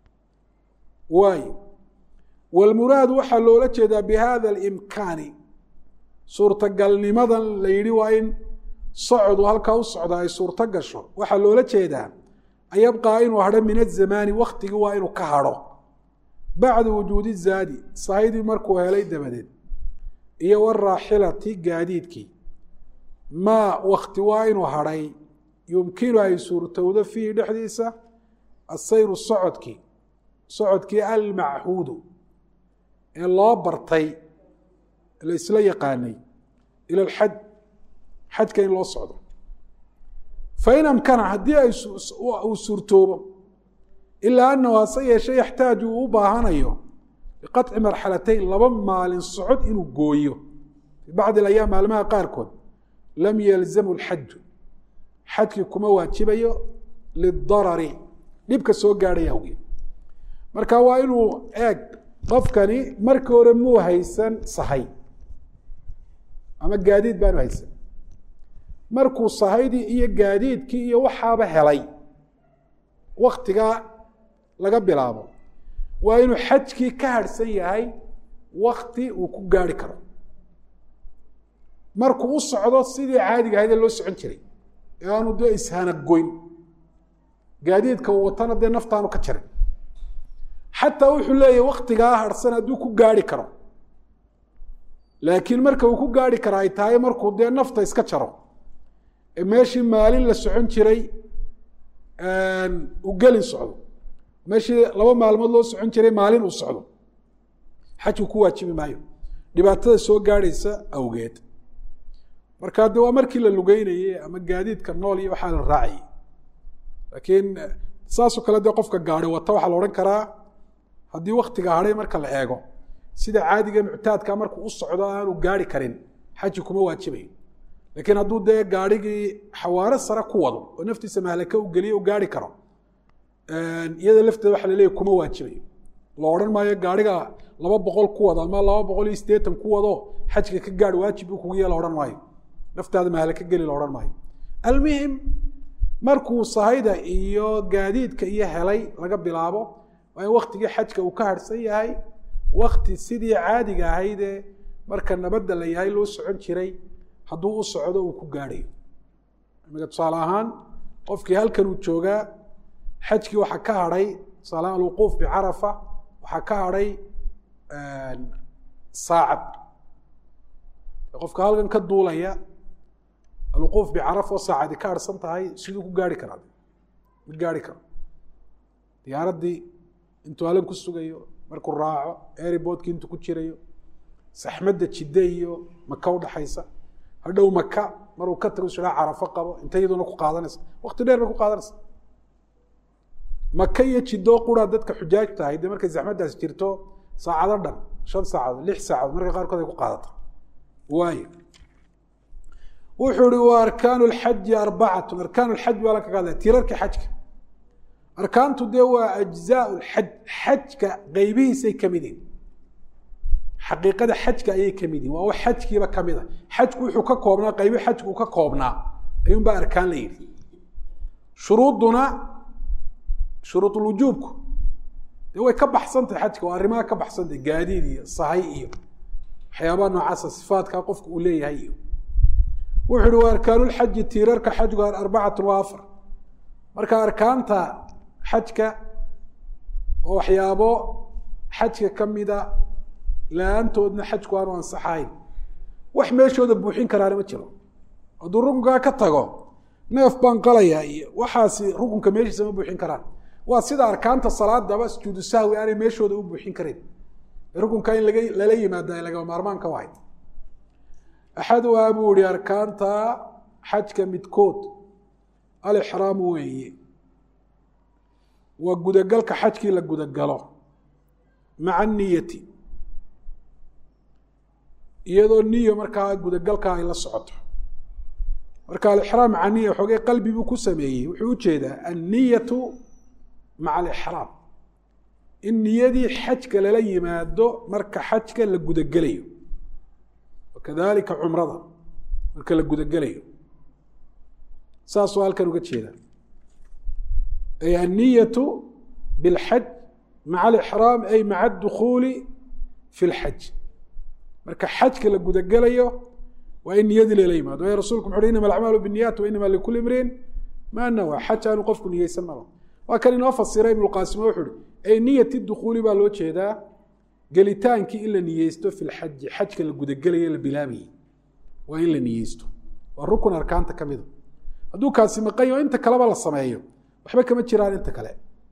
waayo walmuraadu waxaa loola jeedaa bi hada alimkaani suurtagalnimadan la yidhi waa in socodu halkaa u socda ay suurto gasho waxaa loola jeedaa an yabqaa inuu hadho min azamaani waktigii waa inuu ka hadho bacda wujuudi zaadi sahaydii markuu helay dabadeed iyo waraaxilati gaadiidkii maa wakti waa inuu hadhay yumkinu ay suurtowdo fiihi dhexdiisa asayru socodkii socodkii almachuudu ee loo bartay la isla yaqaanay ila alxaj xajka in loo socdo fain amkana haddii ay uu suurtoobo ilaa anahu hase yeeshe yaxtaaju uu u baahanayo biqaطci marxalatayn laba maalin socod inuu gooyo fii bacdi ayaam maalmaha qaarkood lam yalzamu lxaju xajkii kuma waajibayo lidarari dhibka soo gaadhay awgeed marka waa inuu eeg qofkani markii hore muu haysan sahay ama gaadiid baanu haysan markuu sahaydii iyo gaadiidkii iyo waxaaba helay waktigaa laga bilaabo waa inuu xajkii ka harhsan yahay wakti uu ku gaari karo markuu u socdo sidii caadiga ahaydee loo socon jiray ee aanu dee ishanagoyn gaadiidka uu watana dee naftaanu ka jarin xataa wuxuu leeyahay waktigaa harhsan hadduu ku gaari karo laakiin marka uu ku gaari kara ay tahay markuu dee nafta iska jaro ee meeshii maalin la socon jiray uu gelin socdo meeshii laba maalmood loo socon jiray maalin uu socdo xajku ku waajibi maayo dhibaatada soo gaadhaysa awgeed marka de waa markii la lugeynayey ama gaadiidka nool iyo waxaa la raacayay laakiin saasoo kale dee qofka gaari wata waxaa la odhan karaa haddii waktiga hadhay marka la eego sida caadiga muctaadka markuu u socdo aanu gaari karin xaji kuma waajibayo laakiin hadduu dee gaarhigii xawaaro sare ku wado oo naftiisa mahlaka u geliyo u gaari karo iyada lafteeda waxa laleeyahy kuma waajibayo la odhan maayo gaariga laba boqol ku wado ama laba boqol iyo siddeetan ku wado xajka ka gaadh waajib buu kugu yee la odhan maayo naftaada mahlaka geli la odhan maayo almuhim markuu sahayda iyo gaadiidka iyo helay laga bilaabo waa in waktigii xajka uu ka harhsan yahay wakti sidii caadiga ahaydee marka nabadda la yahay loo socon jiray hadduu u socdo uu ku gaadhayo imika tusaale ahaan qofkii halkan uu joogaa xajkii waxaa ka hadhay tusaale ahaan alwuquuf bicarafa waxaa ka hadhay saacad qofka halkan ka duulaya alwuquuf bicarafa oo saacadi ka harhsan tahay siduu ku gaari karaa ma gaari karo diyaaraddii intuu halan ku sugayo markuu raaco airboodkii intuu ku jirayo saxmadda jidde iyo maka udhaxaysa hadhow maka maruu ka tago siraa carafo qabo inta iyaduna ku qaadanaysa wakti dheer bay ku qaadanaysa maka iyo jidoo quraa dadka xujaaj tahay dee markay zaxmaddaas jirto saacado dhan shan saacadood lix saacadood marka qaarkood ay ku qaadata waayo wuxuu ihi wa arkaanu lxaji arbacatun arkaan lxaj baa la kaga hadlaya tirarka xajka arkaantu dee waa ajzaa lxaj xajka qeybihiisay ka mid yihin xaqiiqada xajka ayay ka mid yihin waa wax xajkiiba ka mid a xajku wuxuu ka koobnaa qaybi xajku ka koobnaa ayuunbaa arkaan la yidhi shuruuduna shuruudulwujuubku dee way ka baxsantahay xajka waa arrimaha ka baxsantahay gaadiid iyo sahay iyo waxyaabaha noocaasa sifaadkaa qofku uu leeyahay iyo wuxu uhi wa arkaanulxaji tiirarka xajgu arbacatun waa afar marka arkaanta xajka oo waxyaabo xajka ka mida la-aantoodna xajku aanu ansaxayn wax meeshooda buuxin karaana ma jiro hadduu rukunkaa ka tago neef baan qalayaa iyo waxaasi rukunka meeshiisa ma buuxin karaan waa sida arkaanta salaadaba sujuudu sahwi aanay meeshooda u buuxin karayn rukunka in laga lala yimaada ay lagama maarmaanka wahay axaduhaa buu ihi arkaanta xajka midkood alixraamu weeye waa gudagalka xajkii la gudagalo maca niyati iyadoo niyo markaa gudagalka ay la socoto marka alixraam maca niya xoogay qalbi buu ku sameeyey wuxuu ujeedaa anniyatu maca alixraam in niyadii xajka lala yimaado marka xajka la gudagelayo wakadalika cumrada marka la gudagelayo saasuu halkan uga jeeda ay anniyatu bilxaj maca alixraam ay maca adukhuuli fi lxaj marka xajka la gudagelayo waa in niyadii lala yimaado waayo rasulku muxu uhi inama alacmaalu binniyat wa inama likuli imriin maa nawa xaj aanu qofku niyeysan malo waa kan inoo fasira ibnuqaasimo wuxu uhi ay niyati dukhuuli baa loo jeedaa gelitaankii in la niyeysto fi lxaji xajka la gudagelayo la bilaabayey waa in la niyeysto waa rukun arkaanta ka mida hadduu kaasi maqan yaho inta kaleba la sameeyo waxba kama jiraan inta kale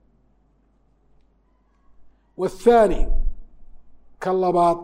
wthaani ka labaad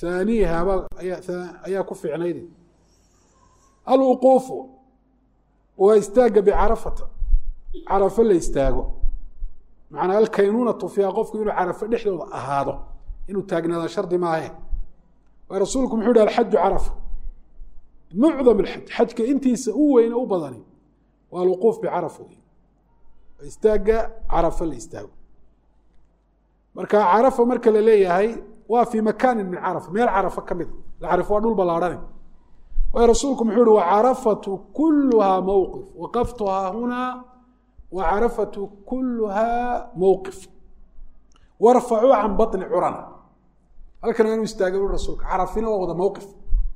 haaniihaba ayaa ku fiicnayde alwuquufu waa istaagga bicarafata carafo la istaago macnaa alkaynuunatu fiiha qofku inuu carafo dhexdooda ahaado inuu taagnaada shardi maahe waa rasuulku muxuu yihi alxaju carafa mucdam alxaj xajka intiisa u weyne u badani waa alwuquuf bicarafa wey istaagga carafo la istaago marka carafa marka la leeyahay waa fii makaanin min carafa meel carafa ka mida carafo waa dhul ballaarhane waayo rasuulku muxuu yihi wacarafatu kuluhaa mowqif waqaftuhaa hunaa wacarafatu kuluhaa mowqif warfacuu can baطni curana halkan aanu istaagay ui rasuulka carafina waa wada mowqif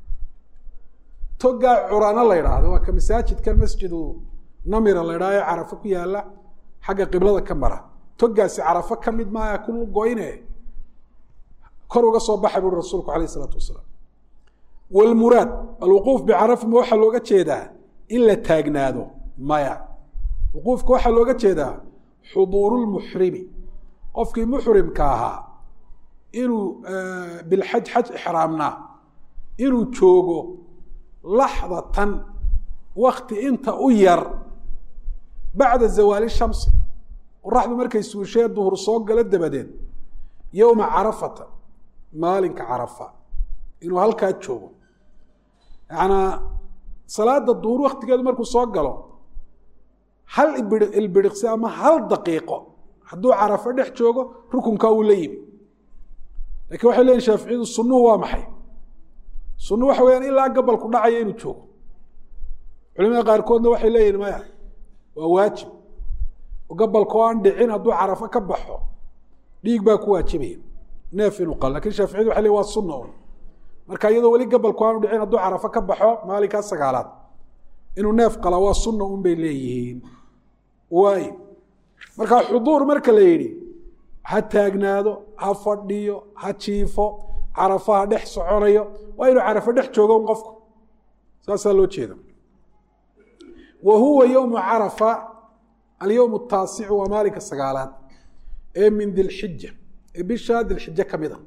togaa curana la ydhaahdo waa ka masaajidkan masjidu namira la ydhahdo ee carafo ku yaala xagga qiblada ka mara togaasi carafo ka mid maaya ku goyne kor uga soo baxa buui rasuulku alayh isalaatu wasalaam wlmuraad alwuquuf bicarafa ma waxaa looga jeedaa in la taagnaado maya wuquufka waxaa looga jeedaa xuduuru lmuxrimi qofkii muxrimka ahaa inuu bilxaj xaj ixraamnaa inuu joogo laxdatan wakti inta u yar bacda zawaali shamsi qoraxdu markay suushee duhur soo galo dabadeed yowma carafata maalinka carafa inuu halkaa joogo yaanaa salaada duhur waktigeedu markuu soo galo hal ibiri ilbiriqsi ama hal daqiiqo hadduu carafo dhex joogo rukunkaa uu la yimi lakiin waxay leyihin shaaficiyadu sunuhu waa maxay sunuhu waxa weyaan ilaa gabalku dhacaya inuu joogo culimada qaarkoodna waxay leeyihin maya waa waajib oo gabalku aan dhicin hadduu carafo ka baxo dhiig baa ku waajibaya neef inuu qalo lakin shaaficiyadu waxay leyin waa sunna un marka iyadoo weli gabalku aanu dhicin hadduu carafo ka baxo maalinkaa sagaalaad inuu neef qalaa waa sunna un bay leeyihiin waay marka xuduur marka la yidhi ha taagnaado ha fadhiyo ha jiifo carafo ha dhex soconayo waa inuu carafo dhex joogo un qofku saasaa loo jeeda wa huwa yowmu carafa alyowm ataasicu waa maalinka sagaalaad ee min dilxija ee bisha dilxije ka mid a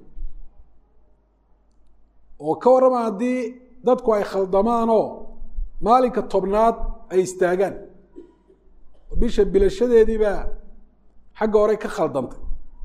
oo ka warrama haddii dadku ay khaldamaanoo maalinka tobnaad ay istaagaan oo bisha bilashadeediibaa xagga hore ka khaldantay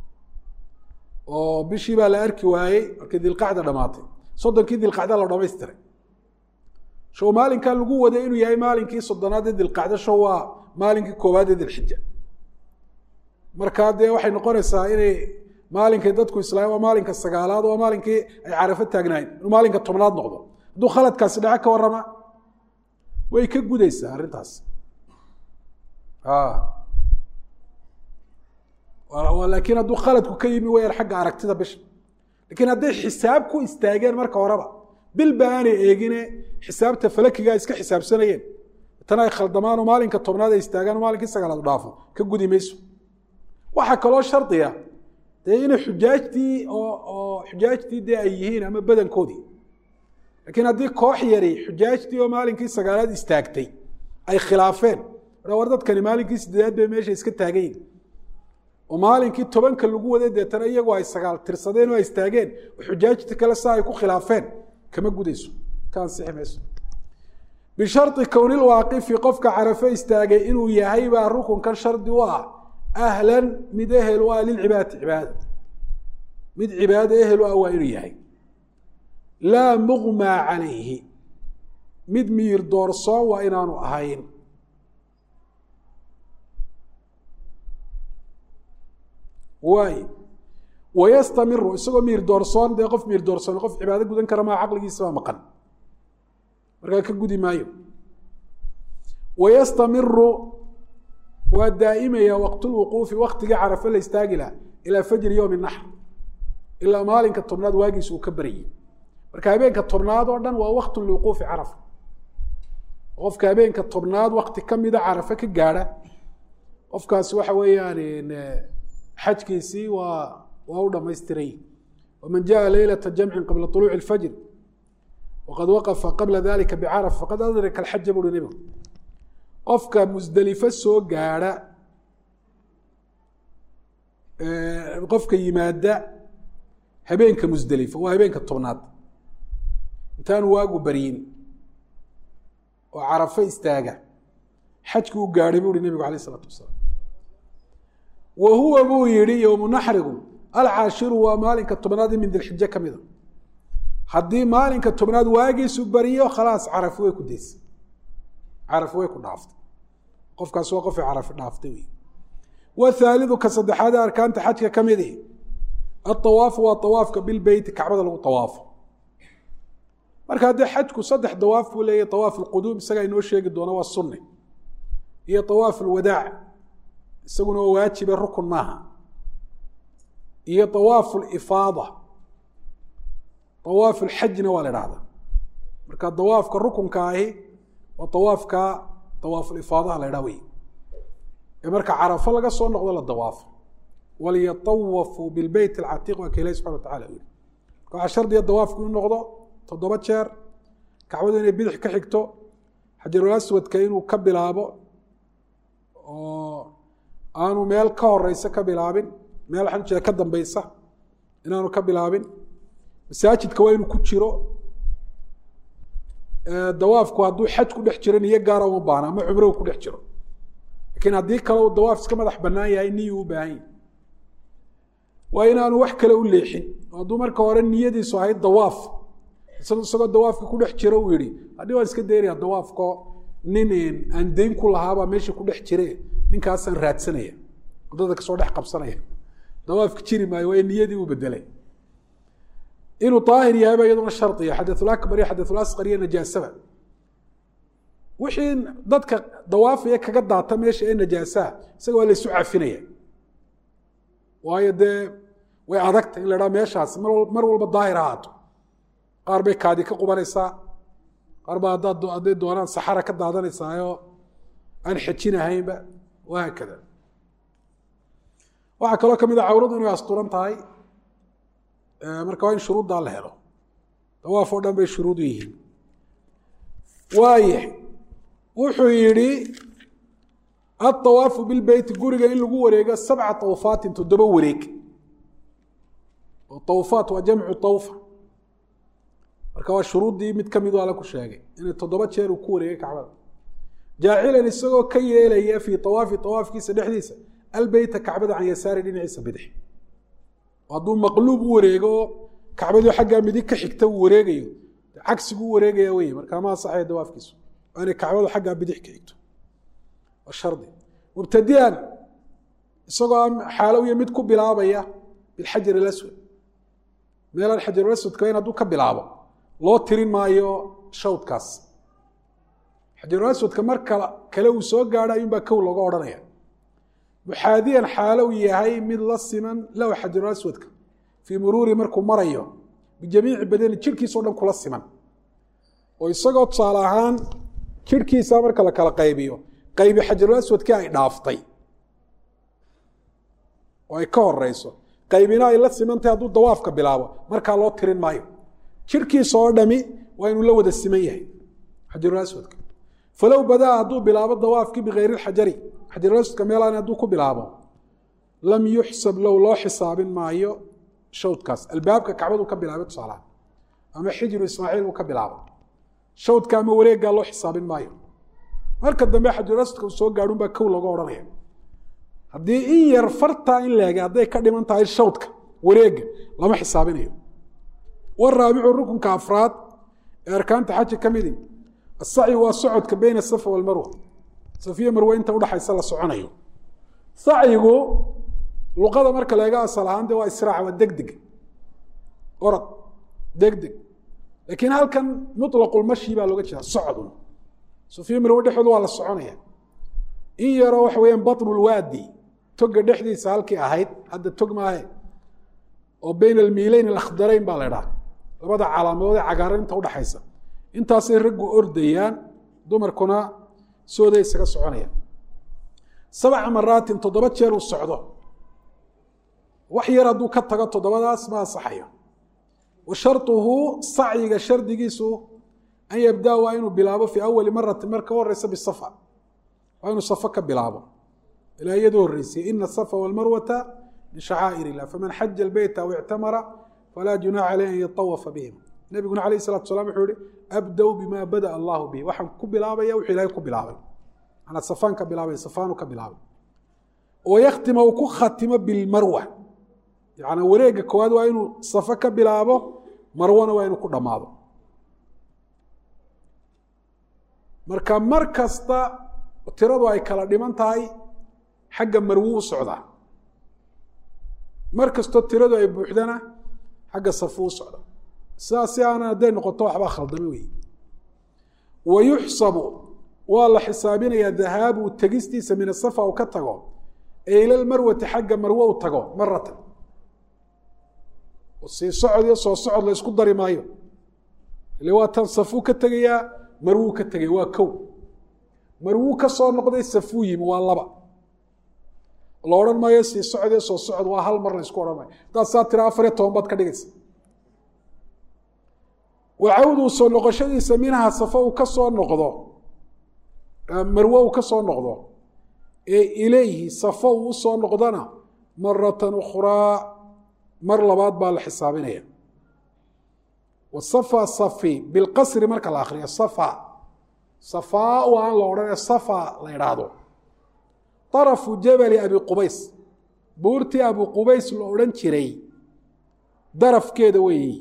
oo bishii baa la arki waayey markii dilqacda dhamaatay soddonkii dilqacda la dhamaystiray show maalinkaa lagu waday inuu yahay maalinkii soddonaad ee dilqacdo show waa maalinkii koowaad ee dilxija markaa dee waxay noqonaysaa inay maalinkay dadku islaam waa maalinka sagaalaad waa maalinkii ay carafo taagnaayeen inuu maalinka tobnaad noqdo hadduu khaladkaasi dhaco ka warrama way ka gudaysaa arrintaas laakiin hadduu khaladku ka yimi wayaan xagga aragtida bisha lakiin hadday xisaab ku istaageen marka horeba bilba aanay eegine xisaabta falakigaa iska xisaabsanayeen tan ay khaldamaan oo maalinka tobnaad ay istaagaan oo maalinkii sagaalaad dhaafo ka gudi mayso waxaa kaloo shardiya dee inay xujaajtii oo xujaajtii dee ay yihiin ama badankoodii lakiin haddii koox yari xujaajtii oo maalinkii sagaalaad istaagtay ay khilaafeen war dadkani maalinkii sideedaad bay meesha iska taagayin oo maalinkii tobanka lagu waday deetana iyagoo ay sagaal tirsadeen oo ay istaageen oo xujaajta kale saa ay ku khilaafeen kama gudayso ka ansixi mayso bishari kownil waaqifi qofka carafe istaagay inuu yahay baa rukunkan shardi u ah ahlan mid ehel u ah lilcibaadati cibaada mid cibaado ehel u ah waa inuu yahay laa muqmaa calayhi mid miyir doorsoon waa inaanu ahayn waay wayastamiru isagoo miyir doorsoon dee qof miyir doorsoon qof cibaado gudan kara maa caqligiisabaa maqan markaa ka gudi maayo wayastamiru waa daa'imaya waqtulwuquufi waktigii carafo la istaagi laha ilaa fajri yowmi naxr ilaa maalinka tobnaad waagiis uu ka baryay marka habeenka tobnaad oo dhan waa waqtu liwuquufi carafa qofka habeenka tobnaad wakti kamida carafo ka gaadha qofkaasi waxa weeyaan xajkiisii waa waa u dhamaystiray waman jaءa leylata jamci qabla طuluuci اlfajr waqad waqafa qabla dalika bcarafa faqad adraka alxaja buuri nebigu qofka musdelifo soo gaadha qofka yimaada habeenka musdelifo waa habeenka tobnaad intaanu waagu baryin oo carafo istaaga xajkii u gaadhay buu uhi nebigu alayh isalaatu wasalaam wa huwa buu yihi yowmu naxrigu alcaashiru waa maalinka tobnaadi min dilxije ka mida haddii maalinka tobnaad waagiisu bariyo khalaas carafi way ku daysay carafi way ku dhaaftay qofkaas waa qofay carafi dhaaftay wey wthaalidu ka saddexaad arkaanta xajka ka midi aawaafu waa awaafka bilbeyti kacbada lagu awaafo marka haddii xajku saddex dawaaf buu leeyahy awaaf lquduum isagaa inoo sheegi doona waa sunni iyo awaaf lwadaac isaguna waa waajibe rukun maaha iyo awaaf lifaada awaaf lxajna waa la dhahdaa marka dawaafka rukunka ahi waa awaafka awaafulifaadaha la dhaa wey marka carafo laga soo noqdo la dawaafo walyatawafuu bilbeyt alcatiiq waa ka ilahi subxana watacala yiri marka waxaa shardiga dawaafku inuu noqdo toddoba jeer kacbadu inay bidix ka xigto xajarul aswadka inuu ka bilaabo oo aanu meel ka horeysa ka bilaabin meel waxaan ujeeda ka dambeysa inaanu ka bilaabin masaajidka waa inuu ku jiro dawaafku hadduu xaj ku dhex jiro niyo gaara uma baana ama cumro ku dhex jiro lakin haddii kale uu dawaaf iska madax banaan yahay niyuu u baahan yahy waa inaanu wax kale u leexin hadduu marka hore niyadiisu ahayd dawaaf isagoo dawaafka ku dhex jiro uu yihi haddii waan iska daynaya dawaafko nin aan dayn ku lahaabaa meesha ku dhex jire ninkaasaan raadsanaya waddada kasoo dhex qabsanaya dawaafka jiri maayo waa niyadii u bedelay inuu daahir yahayba iyaduna shardiya xadathulakbar iyo xadathulaskar iyo najaasaba wixii dadka dawaafaya kaga daata meesha ee najaasaha isaga waa laysu cafinaya waayo dee way adagta in la dhaha meeshaas mar walba daahir ahaato qaar bay kaadi ka qubanaysaa qaar baa haddaad hadday doonaan saxara ka daadanaysaayo aan xejinahaynba wahaakada waxaa kaloo kamid a cawradu inay asturan tahay marka waa in shuruuddaa la helo dawaaf oo dhan bay shuruudu yihiin waaya wuxuu yidhi aawaafu bilbeyti guriga in lagu wareego sabca awfaatin toddoba wareeg oo awfaat waa jamcu awfa marka waa shuruuddii mid kamid ala ku sheegay inay toddoba jeer uu ku wareegay kacbada jaacilan isagoo ka yeelaya fii awaafi awaafkiisa dhexdiisa albeyta kacbada can yasaari dhinaciisa bidix hadduu maqluub u wareego oo kacbadii xaggaa midig ka xigta uu wareegayo cagsigu u wareegaya wey markaa ma asaxaya dawaafkiisu waa inay kacbadu xaggaa bidix ka xigto waa shardi mubtadian isagoo xaalowiya mid ku bilaabaya bilxajar alaswad meelaan xajarulaswadka in hadduu ka bilaabo loo tirin maayo shawdkaas xajarulaswadka mar kal kale uu soo gaadho ayuunbaa kow looga odhanaya muxaadiyan xaalo uu yahay mid la siman lahu xajarulaswadka fii muruuri markuu marayo bijamiici badani jirhkiisa o dhan kula siman oo isagoo tusaale ahaan jirhkiisa marka la kala qaybiyo qaybi xajarulaswadkii ay dhaaftay oo ay ka horeyso qaybina ay la simantahay hadduu dawaafka bilaabo markaa loo tirin maayo jirhkiisa oo dhami waa inuu la wada siman yahay xajarulaswadka falow badaa hadduu bilaabo dawaafkii bikayri xajari xajarulaswadka meelaan hadduu ku bilaabo lam yuxsab low loo xisaabin maayo shawdkaas albaabka kacbadu ka bilaabay tusaalaha ama xijiru ismaaciil buu ka bilaabo shawdka ama wareeggaa loo xisaabin maayo marka dambe xajarulaswadka uu soo gaadhun baa kow looga odhanaya haddii in yar fartaa in leega hadday ka dhiman tahay shawdka wareega lama xisaabinayo waraabicu rukunka afraad ee arkaanta xaji ka midi asacyi waa socodka beyna asafa walmarwa safiya marwe inta udhaxaysa la soconayo sacyigu luqada marka leega asal ahaan de waa israac waa degdeg orad degdeg laakiin halkan muطlaqulmashi baa looga jeeda socdun safiya marwe dhexdooda waa la soconaya in yaroo waxa weyaan baطnulwaadi toga dhexdiisa halkii ahayd hadda tog maahe oo beyn almiileyn alakhdarayn baa la dhaha labada calaamadood ee cagaaran inta udhaxaysa intaasay raggu ordayaan dumarkuna sooday isaga soconayaan sabca maraatin toddoba jeer uu socdo wax yar hadduu ka tago toddobadaas ma ansaxayo wa sharuhu sacyiga shardigiisu an yabdaa waa inuu bilaabo fii awali maratin marka u horeysa bisafa waa inuu safo ka bilaabo ilaa iyadoo horreysay ina asafa walmarwata min shacaa'ir illah faman xaja albeyta aw ictamara falaa junaxa caleyh an yatawafa bihim nebiguna alayh salatu salam wuxuu yihi abdow bima bada'a allahu bihi waxaan ku bilaabaya wuxuu ilahay ku bilaabay manaa safaan ka bilaabay safaanu ka bilaabay oo yakhtima uu ku khatimo bilmarwa yaani wareega koowaad waa inuu safo ka bilaabo marwana waa inuu ku dhammaado marka mar kasta tiradu ay kala dhiman tahay xagga marwo u socdaa mar kastoo tiradu ay buuxdana xagga safu u socda sidaas si aanan hadday noqoto waxbaa khaldame wey wa yuxsabu waa la xisaabinayaa dahaabu tegistiisa min asafa uu ka tago ee ila lmarwati xagga marwo u tago maratan sii socod iyo soo socod la isku dari maayo ile waa tan safuu ka tegayaa marwuu ka tegay waa kow marwuu ka soo noqday safuu yimi waa laba la odhan maayo sii socod iyo soo socod waa hal mar la isku odhan maayo hadaad saa tira afar iyo toban baad ka dhigaysa wacawduu soo noqoshadiisa minha safo uu ka soo noqdo marwo uu ka soo noqdo ee ilayhi safo uu usoo noqdona maratan ukhraa mar labaad baa la xisaabinaya wasafa safi bilqasri marka la akriyo safa safaa u aan la odhanee safa la idhaahdo طarafu jabali abi qubays buurtii abu qubays la odhan jiray darafkeeda weeyi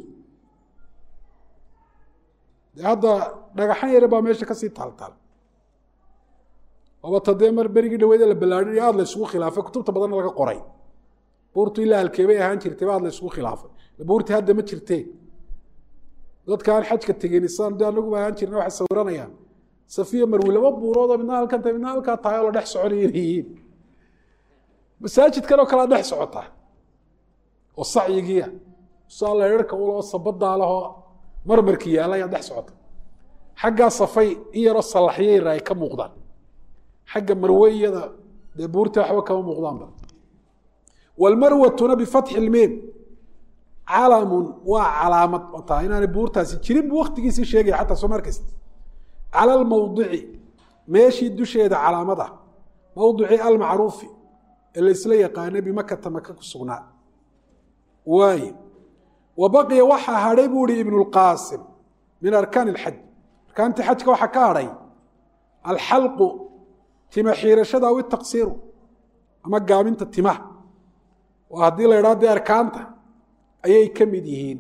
de hadda dhagaxan yare baa meesha kasii taaltaal oobata dee mar berigii dhaweede la ballaadhin aada la isugu khilaafay kutubta badanna laga qoray buurtu ilaa halkeebay ahaan jirtay ba aad la isugu khilaafay buurtii hadda ma jirtee dadka aan xajka tegin isaan de anaguba ahaan jirna waxay sawiranayaan safiya marwi laba buuroodoo midna halkan tahay midna halkaa tahay oo la dhex soconaya inay yihiin masaajidkan oo kalea dhex socotaa oo sacyigiia saa leerarka uloo sabadaa lahoo marmarki yaalla ayaa dhex socota xaggaa safay in yaroo sallaxyayra ay ka muuqdaan xagga marweyada dee buurta waxba kama muuqdaanba wlmarwatuna bifatxi lmiim calamun waa calaamad taa inaanay buurtaasi jirin bu waktigiisii sheegaya xataa soo markaysa cala lmawdici meeshii dusheeda calaamad ah mawdici almacruufi ee laysla yaqaana bimakata maka ku sugnaa waaye wa baqiya waxaa hadhay buu ihi ibnu lqaasim min arkaan ilxaj arkaantii xajka waxaa ka hadhay alxalqu tima xiirashada aw itaqsiiru ama gaabinta timaha oo haddii la idhaha dee arkaanta ayay ka mid yihiin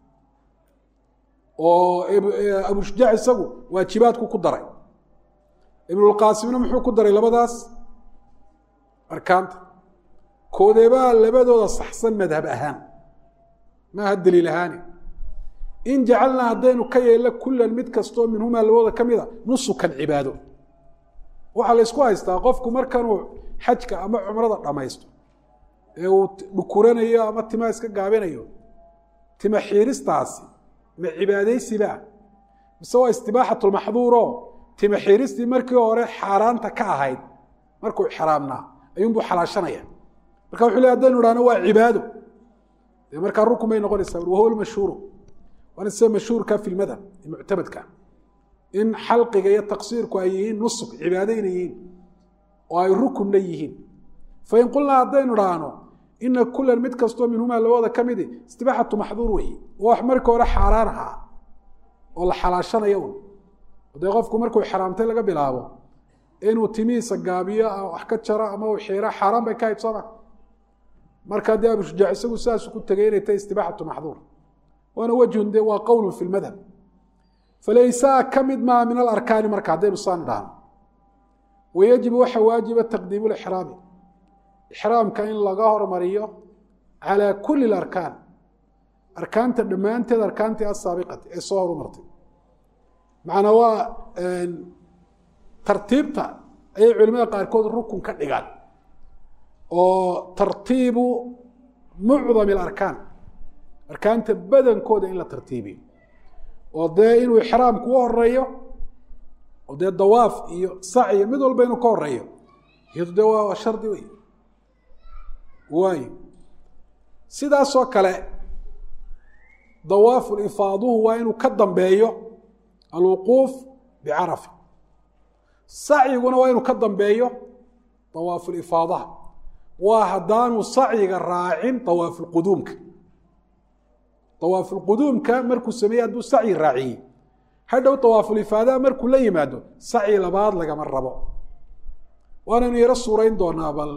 oo abushujaac isagu waajibaadku ku daray ibnulqaasimna muxuu ku daray labadaas arkaanta koodeebaa labadooda saxsan madhab ahaan maaha daliil ahaani in jacalnaa haddaynu ka yeelno kulan mid kastoo minhumaa labadooda ka mida nusukan cibaado waxaa la ysku haystaa qofku markanuu xajka ama cumrada dhammaysto ee uu dhukuranayo ama timaa iska gaabinayo tima xiiristaasi ma cibaadaysiba mise waa istibaaxatulmaxduuro tima xiiristii markii hore xaaraanta ka ahayd markuu xaraamnaa ayuunbuu xalaashanaya marka wuxuu le hadaynu idhahno waa cibaado dee markaa rukun bay noqonaysaa wahuwa lmashhuuru waana sida mashhuurka fi lmadhab ee muctamadka in xalqiga iyo taqsiirku ay yihiin nusuk cibaado inay yihiin oo ay rukunna yihiin fain qulnaa haddaynu idhaahno ina kulan mid kastoo minhumaa labooda ka midi istibaaxatu maxduur wey wax markii hore xaaraan ahaa oo la xalaashanayo un dee qofku markuu xaraamtay laga bilaabo inuu timihiisa gaabiyo wax ka jaro ama uu xiiro xaaraan bay ka haybsama markaa dee abushujaac isagu sidaasu ku tegay inay tahay istibaaxatu maxduur waana wejhun de waa qowlun fi lmadhab falaysaa ka mid maa min alarkaani marka haddaynu saan idhaahno wayajibu waxa waajiba taqdiimu lixraami ixraamka in laga hormariyo calaa kuli arkaan arkaanta dhammaanteed arkaantii asaabiqati ee soo horumartay macnaa waa tartiibta ayay culimada qaarkood rukun ka dhigaan oo tartiibu mucdami alarkaan arkaanta badankooda in la tartiibiyo oo dee inuu ixraamku u horeeyo oo dee dawaaf iyo sacyo mid walba inuu ka horeeyo iyadu dee waa shardi wey waayo sidaasoo kale dawaafu ifaaduhu waa inuu ka dambeeyo alwuquuf bicarafa sacyiguna waa inuu ka dambeeyo dawaafulifaadaha waa haddaanu sacyiga raacin dawaafulquduumka dawaafulquduumka markuu sameeyey hadduu sacyi raaciyey hadhow dawaafulifaadaha markuu la yimaado sacyi labaad lagama rabo waanaynu yaro suurayn doonaa bal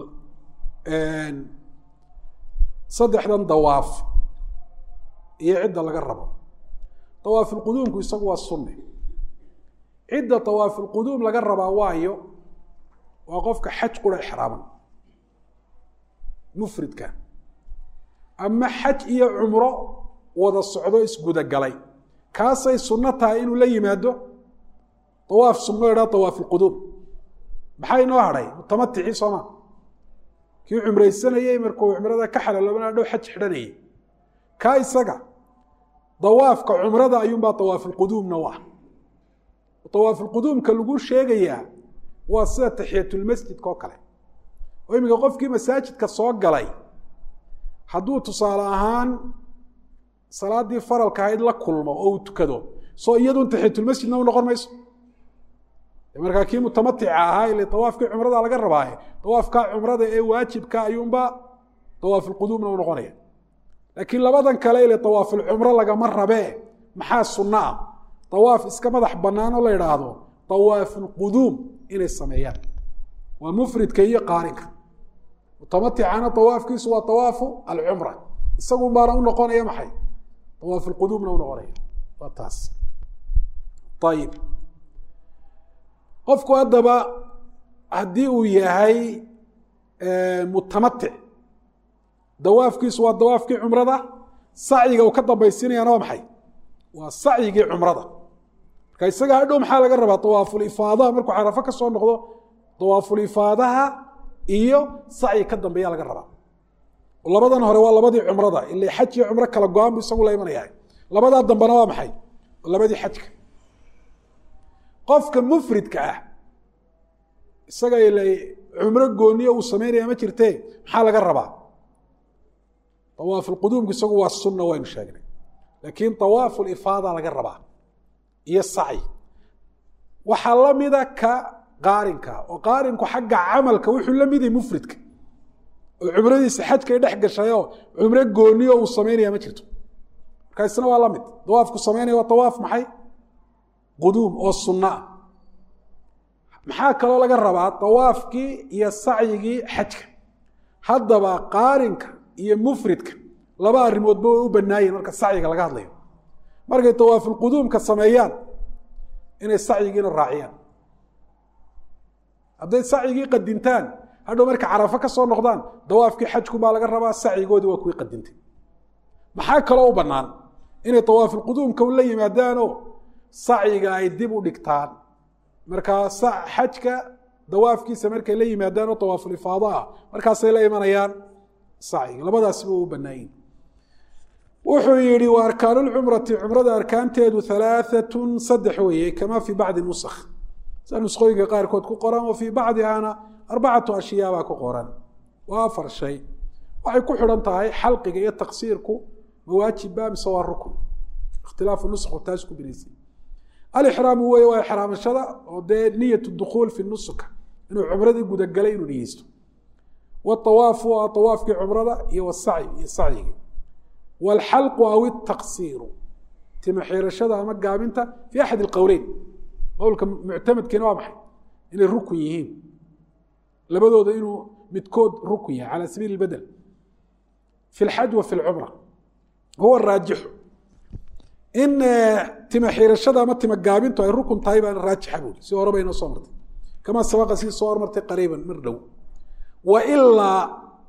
saddexdan dawaaf iyo cidda laga rabo dawaafulquduumku isagu waa sunne cidda dawaafulquduum laga rabaa waayo waa qofka xaj qura exraaman mufridka ama xaj iyo cumro wada socdo isgudagalay kaasay sunno tahay inuu la yimaado dawaaf sunno idhaa dawaafulquduum maxaa inoo hadhay mutamaticii sooma kii cumraysanayey markuu cumrada ka xalaloobana dhow xaj xidhanayay kaa isaga dawaafka cumrada ayuunbaa dawaafulquduumna u ah dawaafulquduumka lagu sheegayaa waa sida taxiyatulmasjidka oo kale oo iminka qofkii masaajidka soo galay hadduu tusaale ahaan salaaddii faralka ahayd la kulmo oo uu tukado soo iyadun taxiyatulmasjidna u noqon mayso markaa kii mutamatica ahaa ile dawaafkii cumrada laga rabaaye dawaafkaa cumrada ee waajibka ayuunba dawaafulquduumna u noqonaya laakiin labadan kale ile dawaafulcumro lagama rabee maxaa sunno ah dawaaf iska madax bannaan oo la idhaahdo dawaafulquduum inay sameeyaan waa mufridka iyo qaarinka mutamaticana dawaafkiisu waa dawaafu alcumra isagun baana u noqonaya maxay dawaafulquduumna u noqonaya waa taas ayib qofku haddaba haddii uu yahay mutamatic dawaafkiisu waa dawaafkii cumrada sacyiga uu ka dambaysiinayana waa maxay waa sacyigii cumrada marka isaga hadhow maxaa laga rabaa dawaafulifaadaha markuu carafo ka soo noqdo dawaafulifaadaha iyo sacyi ka dambeeya laga rabaa labadan hore waa labadii cumrada ila xaj iyo cumro kala go-aan bu isagu la imanayahay labadaa dambena waa maxay labadii xajka qofka mufridka ah isaga ila cumro gooniyo uu sameynaya ma jirte maxaa laga rabaa dawaafulquduumku isagu waa sunna waynu sheegnay laakiin dawaafulifaada laga rabaa iyo sacyi waxaa la mida ka qaarinka oo qaarinku xagga camalka wuxuu la miday mufridka oo cumradiisa xajkay dhex gashayoo cumro gooniyo uu sameynaya ma jirto marka isna waa la mid dawaafku sameynaya waa dawaaf maxay quduum oo sunno ah maxaa kaloo laga rabaa dawaafkii iyo sacyigii xajka haddaba qaarinka iyo mufridka laba arrimoodba way u banaayihin marka sacyiga laga hadlayo markay dawaafulquduumka sameeyaan inay sacyigiina raaciyaan hadday sacyigii qadintaan hadhow marka carafo ka soo noqdaan dawaafkii xajkubaa laga rabaa sacyigoodii waa kuwii qadintay maxaa kaloo u bannaan inay dawaafulquduumka la yimaadaanoo sacyiga ay dib u dhigtaan markaa xajka dawaafkiisa markay la yimaadaan oo dawaafulifaado ah markaasay la imanayaan sacyiga labadaasiba u banaayin wuxuu yihi wa arkaanu lcumrati cumrada arkaanteedu halaaatun saddex weeye kama fii bacdi nusakh sida nusqooyinka qaarkood ku qoran wa fii bacdihana arbacatu ashyaabaa ku qoran waa afar shay waxay ku xidhan tahay xalqiga iyo taqsiirku mawaajibba mise waa rukn ikhtilaafu nusku taas ku binaysay alixraamu wey waa ixraamashada oo dee niyat dukuul fi nusuka inuu cumradii gudagalay inuu niyeysto waawaafu waa awaafkii cumrada iyo wasacyi iyo sacyigii waalxalqu aw itaqsiiru tima xiirashada ama gaabinta fi axad ilqowleyn qowlka muctamadkiina waa maxay inay rukun yihiin labadooda inuu midkood rukun yahay cala sabiili badel fi lxaj wa fi lcumra huwa raajixu in tima xiirashada ama tima gaabintu ay rukun tahay baana raajixa buuri si hore baynoo soo martay kamaa sabaqa sii soo hormartay qariiban mar dhow wa ilaa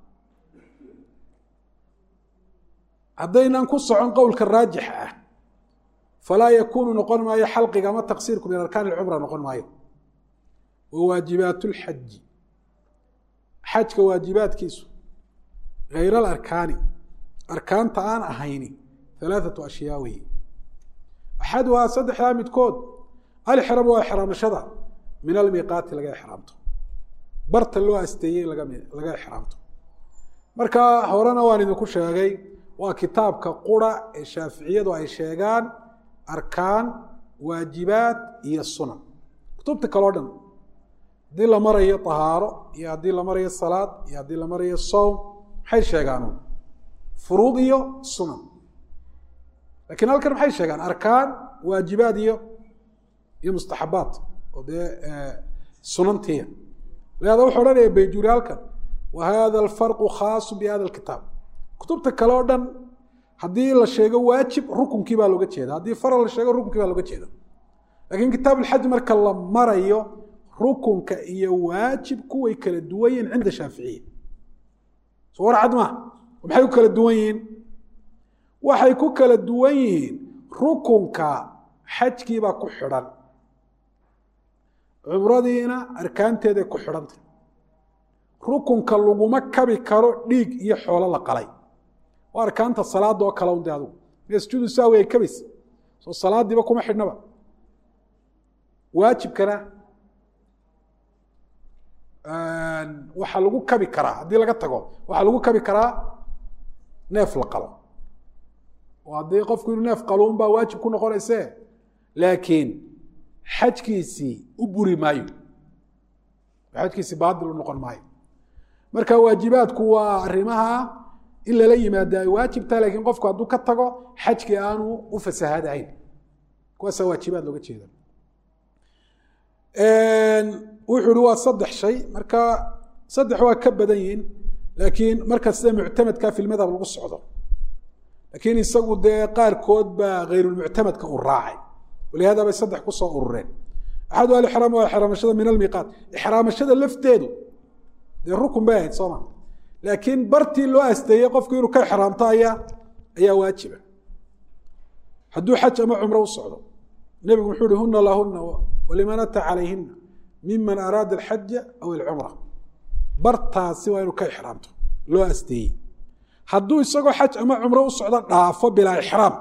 haddaynan ku socon qowlka raajixa ah falaa yakuunu noqon maayo xalqiga ama taqsiirku min arkaan ilcumra noqon maayo wa waajibaat lxaji xajka waajibaadkiisu hayr alarkaani arkaanta aan ahayni alaaatu ashyaa weeye axaduhaa saddexdaa midkood alixraam waa ixraamashada min almiiqaati laga ixraamto barta loo asteeyey laga ixraamto marka horena waan idinku sheegay waa kitaabka qura ee shaaficiyadu ay sheegaan arkaan waajibaad iyo sunan kutubta kaleo dhan haddii la marayo tahaaro iyo haddii la marayo salaad iyo haddii la marayo sowm maxay sheegaan furuud iyo sunan lakin halkan maxay sheegaan arkaan waajibaad iyo iyo mustaxabaat oo dee sunantiya lihaada wuxuu odhanaya bayjuri halkan wa hada alfarqu khaasu bi hada alkitaab kutubta kale oo dhan haddii la sheego waajib rukunkii baa looga jeeda haddii faral la sheego rukunkii baa looga jeeda lakiin kitaab alxaj marka la marayo rukunka iyo waajibku way kala duwan yihiin cinda shaaficiya soo war cad maa maxay ku kala duwan yihiin waxay ku kala duwan yihiin rukunka xajkiibaa ku xidhan cumradiina arkaanteeday ku xidhantay rukunka laguma kabi karo dhiig iyo xoolo la qalay waa arkaanta salaada oo kale unde adugu sujuudu sahwi ay kabaysa soo salaadiiba kuma xidhnaba waajibkana waxaa lagu kabi karaa haddii laga tago waxaa lagu kabi karaa neef la qalo oo haddii qofku inuu neef qalo un baa waajib ku noqonayse laakiin xajkiisii u buri maayo xajkiisii baadil u noqon maayo marka waajibaadku waa arrimaha in lala yimaado ay waajibtaha lakiin qofku hadduu ka tago xajkii aanu u fasahaadahayn kuwaasaa waajibaad looga jeeda wuxuu hi waa saddex shay marka saddex waa ka badan yihiin laakiin marka sida muctamadka fi lmadhab lagu socdo laakiin isagu dee qaarkood baa hayrulmuctamadka u raacay walihada bay saddex kusoo urureen axadu alixraam waa ixraamashada min almiiqaat ixraamashada lafteedu dee rukun bay ahayd sooma laakiin bartii loo asteeyey qofku inuu ka ixraamto ayaa ayaa waajiba hadduu xaj ama cumro u socdo nebigu wuxuu uhi huna lahuna waliman ata calayhina miman araada alxaja aw alcumra bartaasi waa inuu ka ixraamto loo asteeyey hadduu isagoo xaj ama cumro u socdo dhaafo bilaa ixraam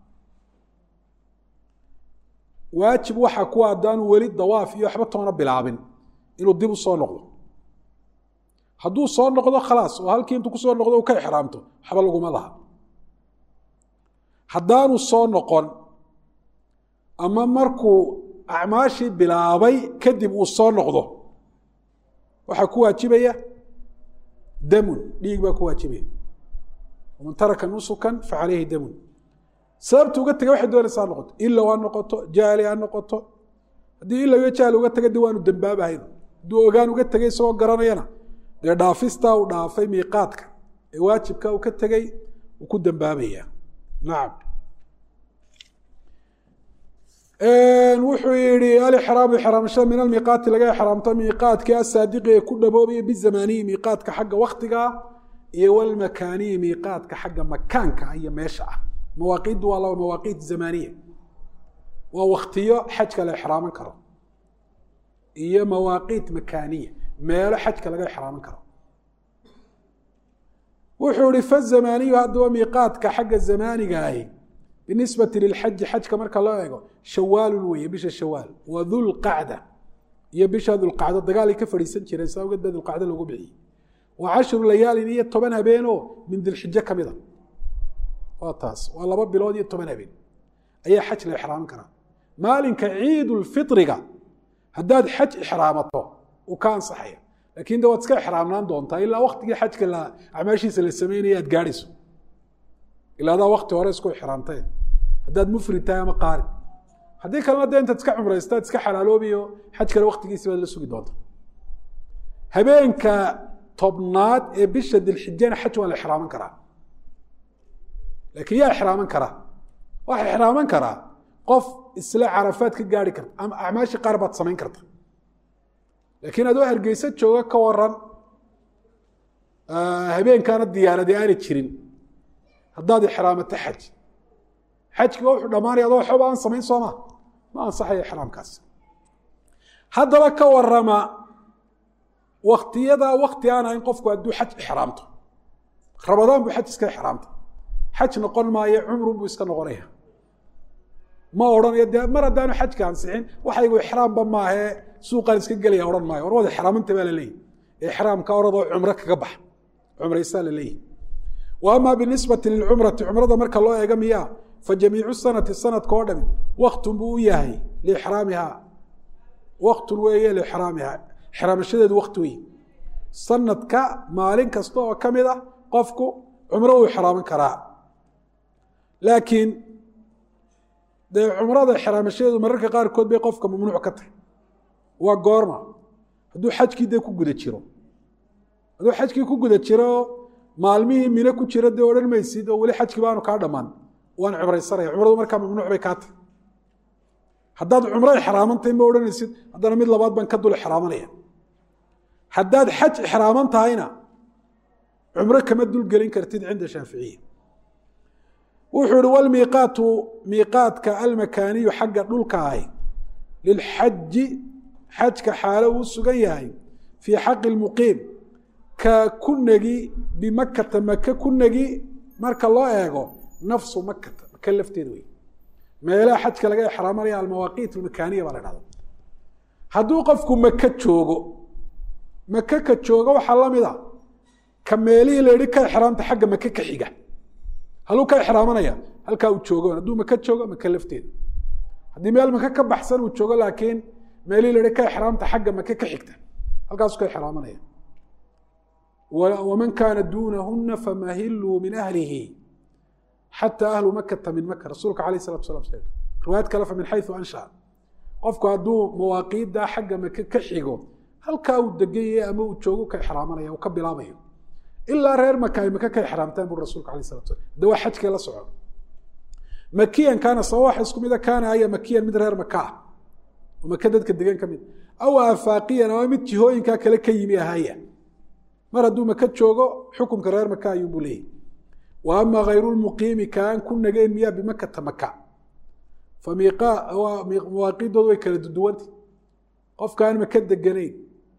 waajib waxaa kuwa haddaanu weli dawaaf iyo waxba toona bilaabin inuu dib u soo noqdo hadduu soo noqdo khalaas oo halkii intuu kusoo noqdo uu ka ixraamto waxba laguma laha haddaanu soo noqon ama markuu acmaashii bilaabay kadib uu soo noqdo waxaa ku waajibaya damun dhiig baa ku waajibaya waman taraka nusukan facalayhi damun sababta uga tegay waxay doonaysaa ha noqoto ilow ha noqoto jaali ha noqoto haddii ilow iyo jaali uga taga de waanu dembaabahayn hadduu ogaan uga tegay isagoo garanayana dee dhaafistaa uu dhaafay miiqaadka ee waajibka uu ka tegey uu ku dembaabaya nacam wuxuu yihi alixraamu ixraamashada min almiiqaati laga ixraamto miiqaadkii asaadiqi ee ku dhaboobaya bizamaniyi miiqaadka xagga waktiga iyo walmakaaniyi miiqaadka xagga makaanka iyo meesha ah mawaaqiiddu waa laba mawaaqiit zamaniya waa waktiyo xajka la ixraaman karo iyo mawaaqiit makaaniya meelo xajka laga ixraaman karo wuxuu ihi fazamaniyu haddaba miiqaadka xagga zamaanigaahi binisbati lilxaji xajka marka loo eego shawaalun weeye bisha shawaal wa dulqacda iyo bisha dulqacdo dagaalay ka fadhiisan jireen saa awgeed baa dulqacdo loogu bixiyey wa cashru layaalin iyo toban habeenoo min dilxijo ka mida waa taas waa laba bilood iyo toban habeen ayaa xaj la ixraaman karaa maalinka ciidulfitriga haddaad xaj ixraamato uu ka ansaxaya lakin de waad iska ixraamnaan doontaa ilaa waktigii xajka la acmaashiisa la sameynaya aad gaadhayso ilaa adaa wakti hore isku ixraamtee haddaad mufrid tahay ama qaari haddii kalena de intaad iska cumraystaad iska xalaaloobiyo xaj kale waktigiisi baad la sugi doonta habeenka tobnaad ee bisha dilxijana xaj waa la ixraaman karaa laakiin yaa ixraaman karaa waxa ixraaman karaa qof isla carafaad ka gaari karta ama acmaashii qaar baad samayn karta laakiin adoo hargeysa jooga ka waran habeenkaana diyaaradi aana jirin haddaad ixraamato xaj xajkiba wuxuu dhamaanaya adoo waxba aan samayn sooma ma ansaxaya ixraamkaas haddaba ka warama waktiyadaa wakti aan ahayn qofku hadduu xaj ixraamto rabadaan buu xaj iska ixraamta xaj noqon maayo cumrun buu iska noqonaya ma odhanayo de mar haddaanu xajka ansixin waxaygu ixraamba maahee suuqaan iska gelaya odhan maayo war wada ixraamanta baa la leeyahy ixraamka oradoo cumro kaga bax cumraysaa la leeyahy wa ama binisbati lilcumrati cumrada marka loo eega miyaa fa jamiicu sanati sanadka oo dhami waktun buu u yahay liixraamihaa waktun weeye liixraamihaa ixraamashadeedu wakti wey sanadka maalin kasta oo ka mid a qofku cumro uu ixraaman karaa laakiin dee cumrada ixraamashadeedu mararka qaarkood bay qofka mamnuuc ka tahay waa goorma hadduu xajkii dee ku guda jiro hadduu xajkii ku guda jiro maalmihii mino ku jira dee odhan maysid oo weli xajkii baanu kaa dhammaan waan cumraysanaya cumradu markaa mamnuuc bay kaa tahay haddaad cumro ixraamantahay ma odhanaysid haddana mid labaad baan ka dul ixraamanaya haddaad xaj ixraaman tahayna cumro kama dulgelin kartid cinda shaaficiya wuxuu ihi walmiiqaatu miiqaadka almakaaniyu xagga dhulka ahi lilxaji xajka xaalo uu sugan yahay fii xaqi lmuqiim ka ku negi bimakata maka ku negi marka loo eego nafsu makata maka lafteeda wey meelaha xajka laga exraamanaya almawaaqiit almakaaniya baa la dhahda hadduu qofku maka joogo maka ka joogo waxaa lamid a ka meelihii la yihi ka exraamta xagga maka ka xiga haluu ka exraamanaya halkaa uu joogo hadduu maka joogo maka lafteeda haddii meel maka ka baxsan uu joogo laakiin meelihii la yihi ka exraamta xagga maka ka xigta halkaasuu ka exraamanaya waman kaana duunahuna famahiluu min ahlihi xataa ahlu makata min maka rasuulka alayh salatu salam riwaayad kale fa min xayu ansha qofku hadduu mawaaqiidda xagga maka ka xigo halkaa uu deganye ama uu joogo ka exraamanaya uu ka bilaabayo ilaa reer maka ay maka ka exraamtaan buri rasulka alayh salatu salam de waa xajkee la soco makiyan kaana sawaxa isku mida kaana aya makiyan mid reer maka ah oo maka dadka degan ka mid aw afaaqiyan ama mid jihooyinkaa kale ka yimi ahaya mar hadduu maka joogo xukunka reer maka ayuunbuu leeyahy wa ama hayru lmuqiimi kaan ku nagayn miyaa bimakata maka fa mawaaqiidoodu way kala duduwanta qofkaan maka deganayn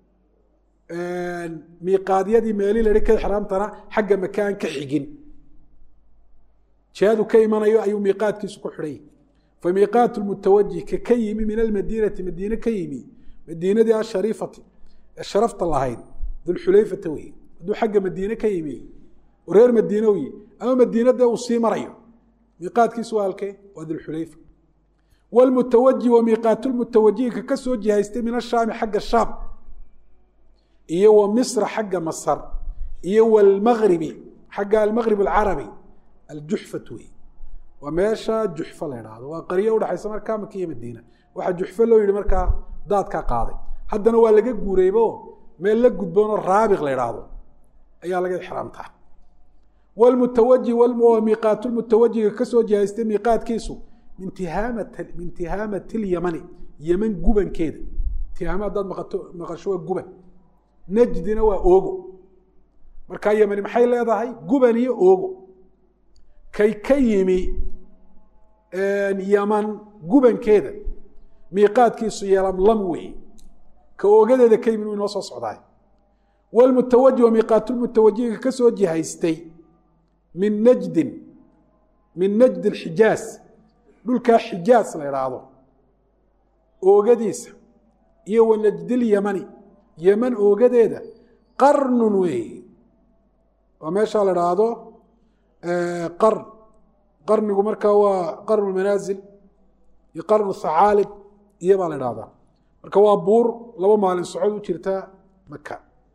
miiqaadyadii meelii la hi ka exraamtana xagga maka aan ka xigin jihadu ka imanayo ayuu miiqaadkiisu ku xidhay fa miiqaat lmutawajih ka ka yimi min almadiinati madiine ka yimi madiinadii ashariifati ee sharafta lahayd dulxulayfata wey hadduu xagga madiine ka yimi oo reer madiine wy ama madiina dee uu sii marayo miiqaadkiisu waa halkee waa dulxulayfa wlmutawajih wa miiqaat lmutawajihi ka kasoo jihaystay min ashaami xagga shaam iyo wa misra xagga masar iyo wlmagribi xagga almagrib alcarabi aljuxfat wey waa meesha juxfa la idhaahdo waa qaryo udhexaysa markaa maka iyo madiina waxaa juxfo loo yihi markaa daadkaa qaaday haddana waa laga guureybo meel la gudboonoo raabiq la idhaahdo ayaa laga exraamtaa wlmutawajih miiqaat lmutawajiga kasoo jihaystay miiqaadkiisu min tihaamati lyamani yeman gubankeeda tihaama haddaad maqasho waa guban najdina waa oogo markaa yemani maxay leedahay guban iyo oogo kay ka yimi yaman gubankeeda miiqaadkiisu yelamlam wey ka oogadeeda ka yimi u inoo soo socdaay wlmutawajih wa miiqaatlmutawajiga kasoo jihaystay min najdin min najd xijaaz dhulkaa xijaaz la idhaahdo oogadiisa iyo wa najdilyamani yeman oogadeeda qarnun weeye waa meeshaa la idhaahdo qarn qarnigu markaa waa qarnu manaasil iyo qarnu thacaalib iyo baa la idhahdaa marka waa buur laba maalin socod u jirta maka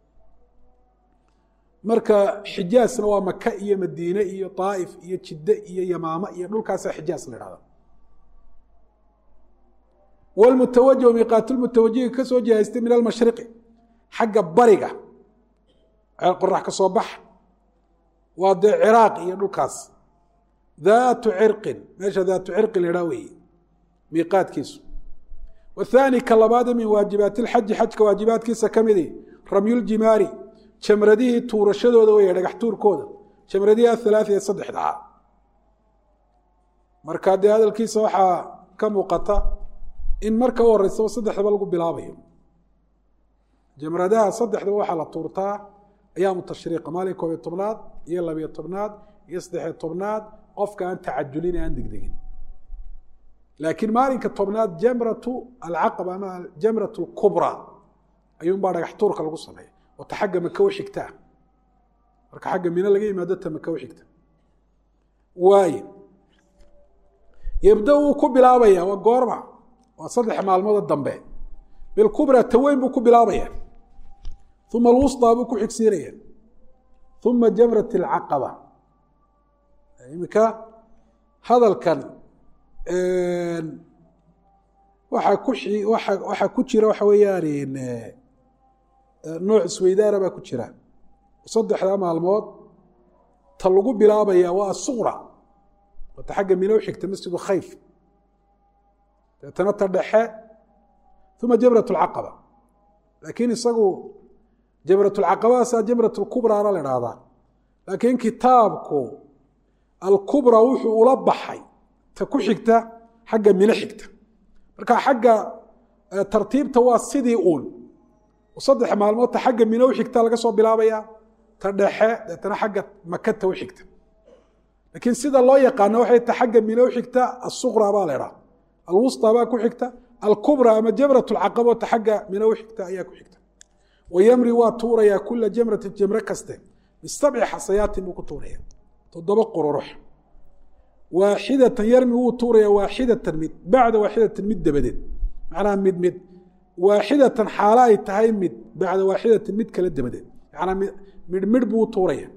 marka xijaasna waa maka iyo madiine iyo طaaif iyo jidde iyo yamaama iyo dhulkaasa xijaas la dhahda wlmutawajih miiqaat lmutawajihi kasoo jihaystay min almashriqi xagga bariga qorax ka soo baxa waa dee ciraaq iyo dhulkaas daatu cirqin meesha daatu cirqin la idhaa weeye miiqaadkiisu wathani ka labaade min waajibaati lxaji xajka waajibaadkiisa ka midi ramyuljimaari jamradihii tuurashadooda wey dhagax tuurkooda jamradihii athalaatha ee saddexdaa marka dee hadalkiisa waxaa ka muuqata in marka u horeysaba saddexdaba lagu bilaabayo jamradaha saddexdaba waxaa la tuurtaa ayaamu tashriiqa maalin koobiyo tobnaad iyo labiyo tobnaad iyo saddexiyo tobnaad qofka aan tacajulin aan degdegin laakiin maalinka tobnaad jamratu alcaqaba ama jamrat lkubra ayuunbaa dhagax tuurka lagu sameeya oo ta xagga maka u xigtaa marka xagga mino laga yimaado ta maka u xigta waaye yebda wuu ku bilaabaya waa goorma waa saddex maalmooda dambe bilkubra taweyn buu ku bilaabaya uma alwusطaa buu ku xigsiinaya uma jamrat اlcaqaba iminka hadalkan waxaa ku waxaa ku jira waxa weeyaan nooc isweydaara baa ku jira saddexdaa maalmood ta lagu bilaabaya waa asuqra wata xagga mino xigta masjidu khayf deetana ta dhexe uma jamrat lcaqaba laakiin isagu jamrat lcaqabadaasa jamrat lkubraana la dhahdaa laakiin kitaabku alkubra wuxuu ula baxay ta ku xigta xagga mino xigta marka xagga tartiibta waa sidii uun saddex maalmood ta xagga mino xigta laga soo bilaabaya ta dhexe deetana xagga makata u xigta laakiin sida loo yaqaano waxay ta xagga mino xigta asuqra baa la dhaha alwusta baa ku xigta alkubra ama jamrat lcaqabo ta xagga mino xigta ayaa ku xigta wayamri waa tuurayaa kula jamratin jamre kaste bisabci xasayaatin buu ku tuuraya toddoba qururux waaxidatan yarmi wuu tuuraya waaxidatan mid bacda waaxidatan mid dabadeed macnaha mid mid waaxidatan xaalo ay tahay mid bacda waaxidatin mid kale dabadeed manaa midh midh buu tuuraya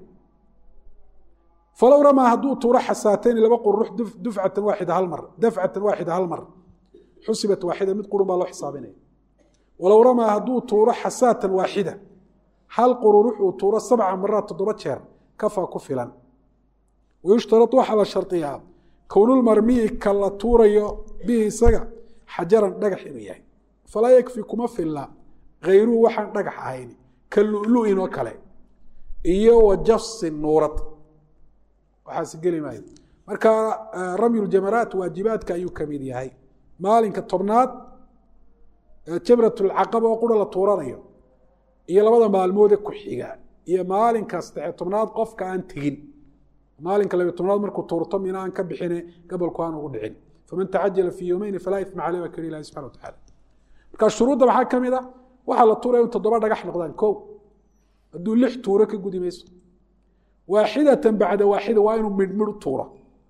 falow ramaa hadduu tuuro xasaatayni laba qururux dufcatan waaxida hal mar dafcatan waaxida hal mar xusibat waaxida mid qurun baa loo xisaabinaya walow ramaa hadduu tuuro xasaatan waaxida hal qururux uu tuuro sabca maraad toddoba jeer kafaa ku filan wayushtarad waxaa la shardiyaa kownulmarmiyi ka la tuurayo bihi isaga xajaran dhagax inuu yahay falaa yakfi kuma filla hayruhu waxaan dhagax ahayn ka lulu'in oo kale iyo wa jafsin nuurad waxaas geli maayo marka ramyuljamaraat waajibaadka ayuu ka mid yahay maalinka tobnaad jamratulcaqaba oo qura la tuuranayo iyo labada maalmoode ku xiga iyo maalinka saddexe tobnaad qofka aan tegin maalinka labiy tobnaad markuu tuurto mina aan ka bixine gabolku aan ugu dhicin faman tacajala fii yowmeyni falaa ima caleh baa keli ilahi subxana wa tacala marka shuruudda maxaa ka mid a waxaa la tuuraya in toddoba dhagax noqdaan ko hadduu lix tuuro ka gudi mayso waaxidatan bacda waaxida waa inuu midh midh u tuuro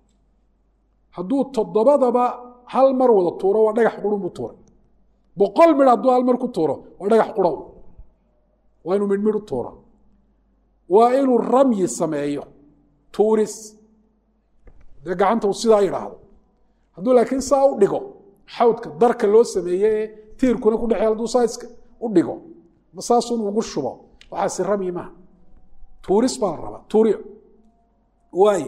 hadduu toddobadaba hal mar wada tuuro waa dhagax qurun buu tuuray boqol midh hadduu hal mar ku tuuro waa dhagax qura waa inuu midh midh u tuuro waa inuu ramyi sameeyo tuuris dee gacanta uu sidaa yidhaahdo hadduu laakiin saa u dhigo xawdka darka loo sameeye ee tiirkuna ku dhexey hadduu saa iska u dhigo ma saasun ugu shubo waxaasi ramyi maaha tuuris baa la rabaa tuuriyo waay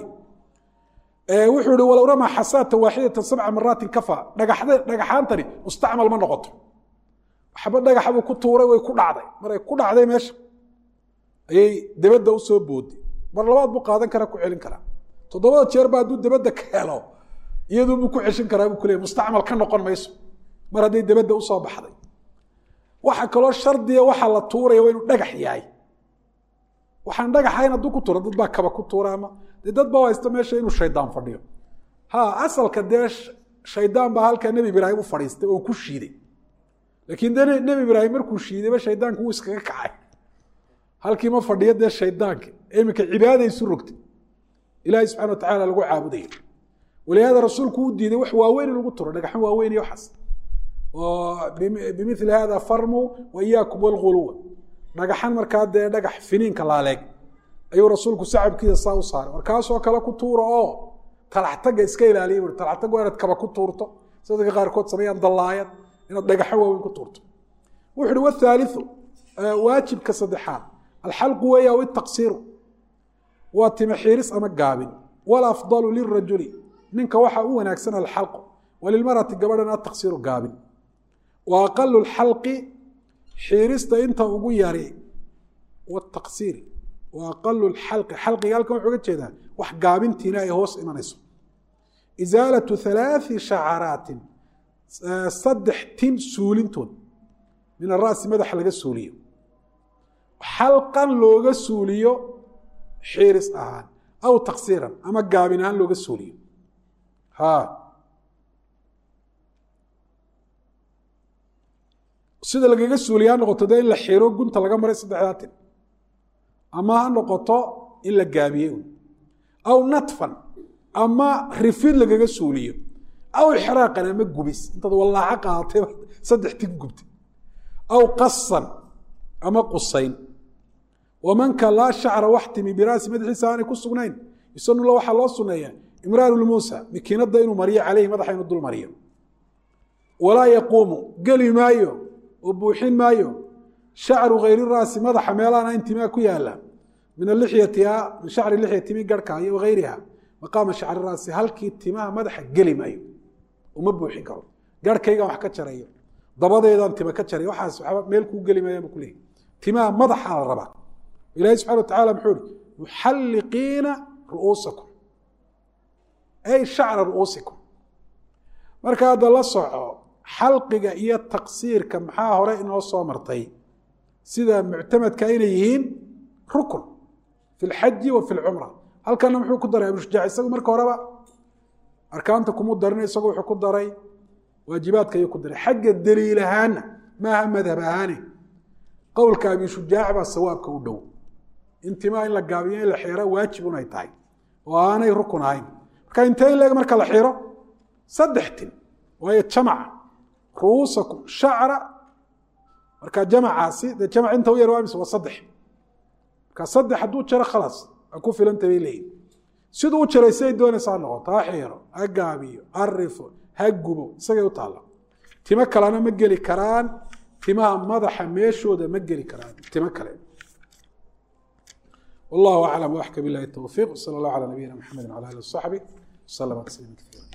wuxuu ihi walow ramaa xasaata waaxidatan sabca maraatin kafa dhagaxda dhagaxaantani mustacmal ma noqoto waxba dhagaxa buu ku tuuray way ku dhacday maray ku dhacday meesha ayay debadda usoo boodi mar labaad buu qaadan karaa ku celin karaa toddobada jeer ba hadduu debadda ka helo iyaduu buu ku ceshin karaa buu kuleeyay mustacmal ka noqon mayso mar hadday debadda usoo baxday waxa kaloo shardiya waxaa la tuuraya waa inuu dhagax yahay waxaan dhagaxayn hadduu ku tuuro dad baa kaba ku tuura ama dee dad baa haysta meesha inuu shaydaan fadhiyo ha asalka dee shaydaan baa halkaa nebi ibraahim u fadhiistay oo ku shiiday laakiin dee nebi ibraahim markuu shiidayba shaydaanku wuu iskaga kacay halkii ma fadhiyo dee shaydaanka iminka cibaada isu rogtay ilaahay subxana wa tacala lagu caabudayo walihaada rasuulku u diiday wax waaweyn in lagu turo dhagaxan waaweyn iyo waxaas oo bimili hada farmu wa iyaakum walghuluwa dhagaxan markaa dee dhagax finiinka laaleeg ayuu rasuulku sacabkiisa saa u saaray markaasoo kale ku tuura oo talaxtaga iska ilaaliya bui talaxtag waa inaad kaba ku tuurto sida dadka qaarkood sameeyaan dallaayad inaad dhagaxo waaweyn ku tuurto wuxu uhi wathaaliu waajibka saddexaad alxalqu weeya aw itaqsiiru waa tima xiiris ama gaabin walafdalu lirajuli ninka waxaa u wanaagsan alxalqu walilmarati gabadhana ataqsiiru gaabin wa aqalu lxalqi xiirista inta ugu yari wataqsiiri wa aqalu lxalqi xalqiga halkan wuxuu uga jeedaa wax gaabintiina ay hoos imanayso isaalatu halaai shacaraatin saddex tin suulintood min ara'si madaxa laga suuliyo xalqan looga suuliyo xiiris ahaan aw taqsiiran ama gaabin ahaan looga suuliyo ha sida lagaga suuliya ha noqoto dee in la xiro gunta laga maray saddexdaa tin ama ha noqoto in la gaabiye un aw natfan ama rifid lagaga suuliyo aw ixraaqan ama gubis intaad wallaaco qaadatay saddex tin gubtay aw qasan ama qusayn wamanka laa shacra wax timi biraasi madaxiisa aanay ku sugnayn isanula waxaa loo suneeyaa imraan lmuusa makiinada inuu mariyo caleyhi madaxa inuu dul mariyo walaa yaquumu geli maayo oo buuxin maayo shacru hayri raasi madaxa meelaana intimaa ku yaala min alixyatiha min shacri lixya timi garhka iyo wagayriha maqaama shacri raasi halkii timaha madaxa geli maayo uma buuxin karo garhkaygaan wax ka jarayo dabadeedaan tima ka jaray waxaas waxba meel kuu geli maayaan bu kuleeyahy timaha madaxaa la rabaa ilahi subxana wa tacala muxuu ihi muxalliqiina ru'uusakum ay shacra ru'uusikum marka hadda la soco xalqiga iyo taqsiirka maxaa hore inoo soo martay sida muctamadka inay yihiin rukun fi lxaji wa fi lcumra halkana muxuu ku daray abushujac isagu marka horeba arkaanta kumu darin isagu wuxuu ku daray waajibaadka ayuu ku daray xagga daliil ahaana maaha madhab ahaane qowlka abi shujaac baa sawaabka u dhow intimaa in la gaabiyo in la xiro waajibun ay tahay oo aanay rukun ahayn marka intee in leeg marka la xiro saddex tin waayo jamaca ru'uusakum shacra marka jamacaasi dee jamac inta u yar waa mise waa saddex marka saddex hadduu jaro khalaas waa ku filanta bay leeyihin siduu u jaray siday doonaysaa noqoto ha xiiro ha gaabiyo ha rifo ha gubo isagay u taalla timo kalena ma geli karaan timaha madaxa meeshooda ma geli karaan timo kale wallahu aclam waxka bilahi towfiiq sala allah calaa nabiyina maxamedi wala alih wasaxbi waslama tasliima kaiira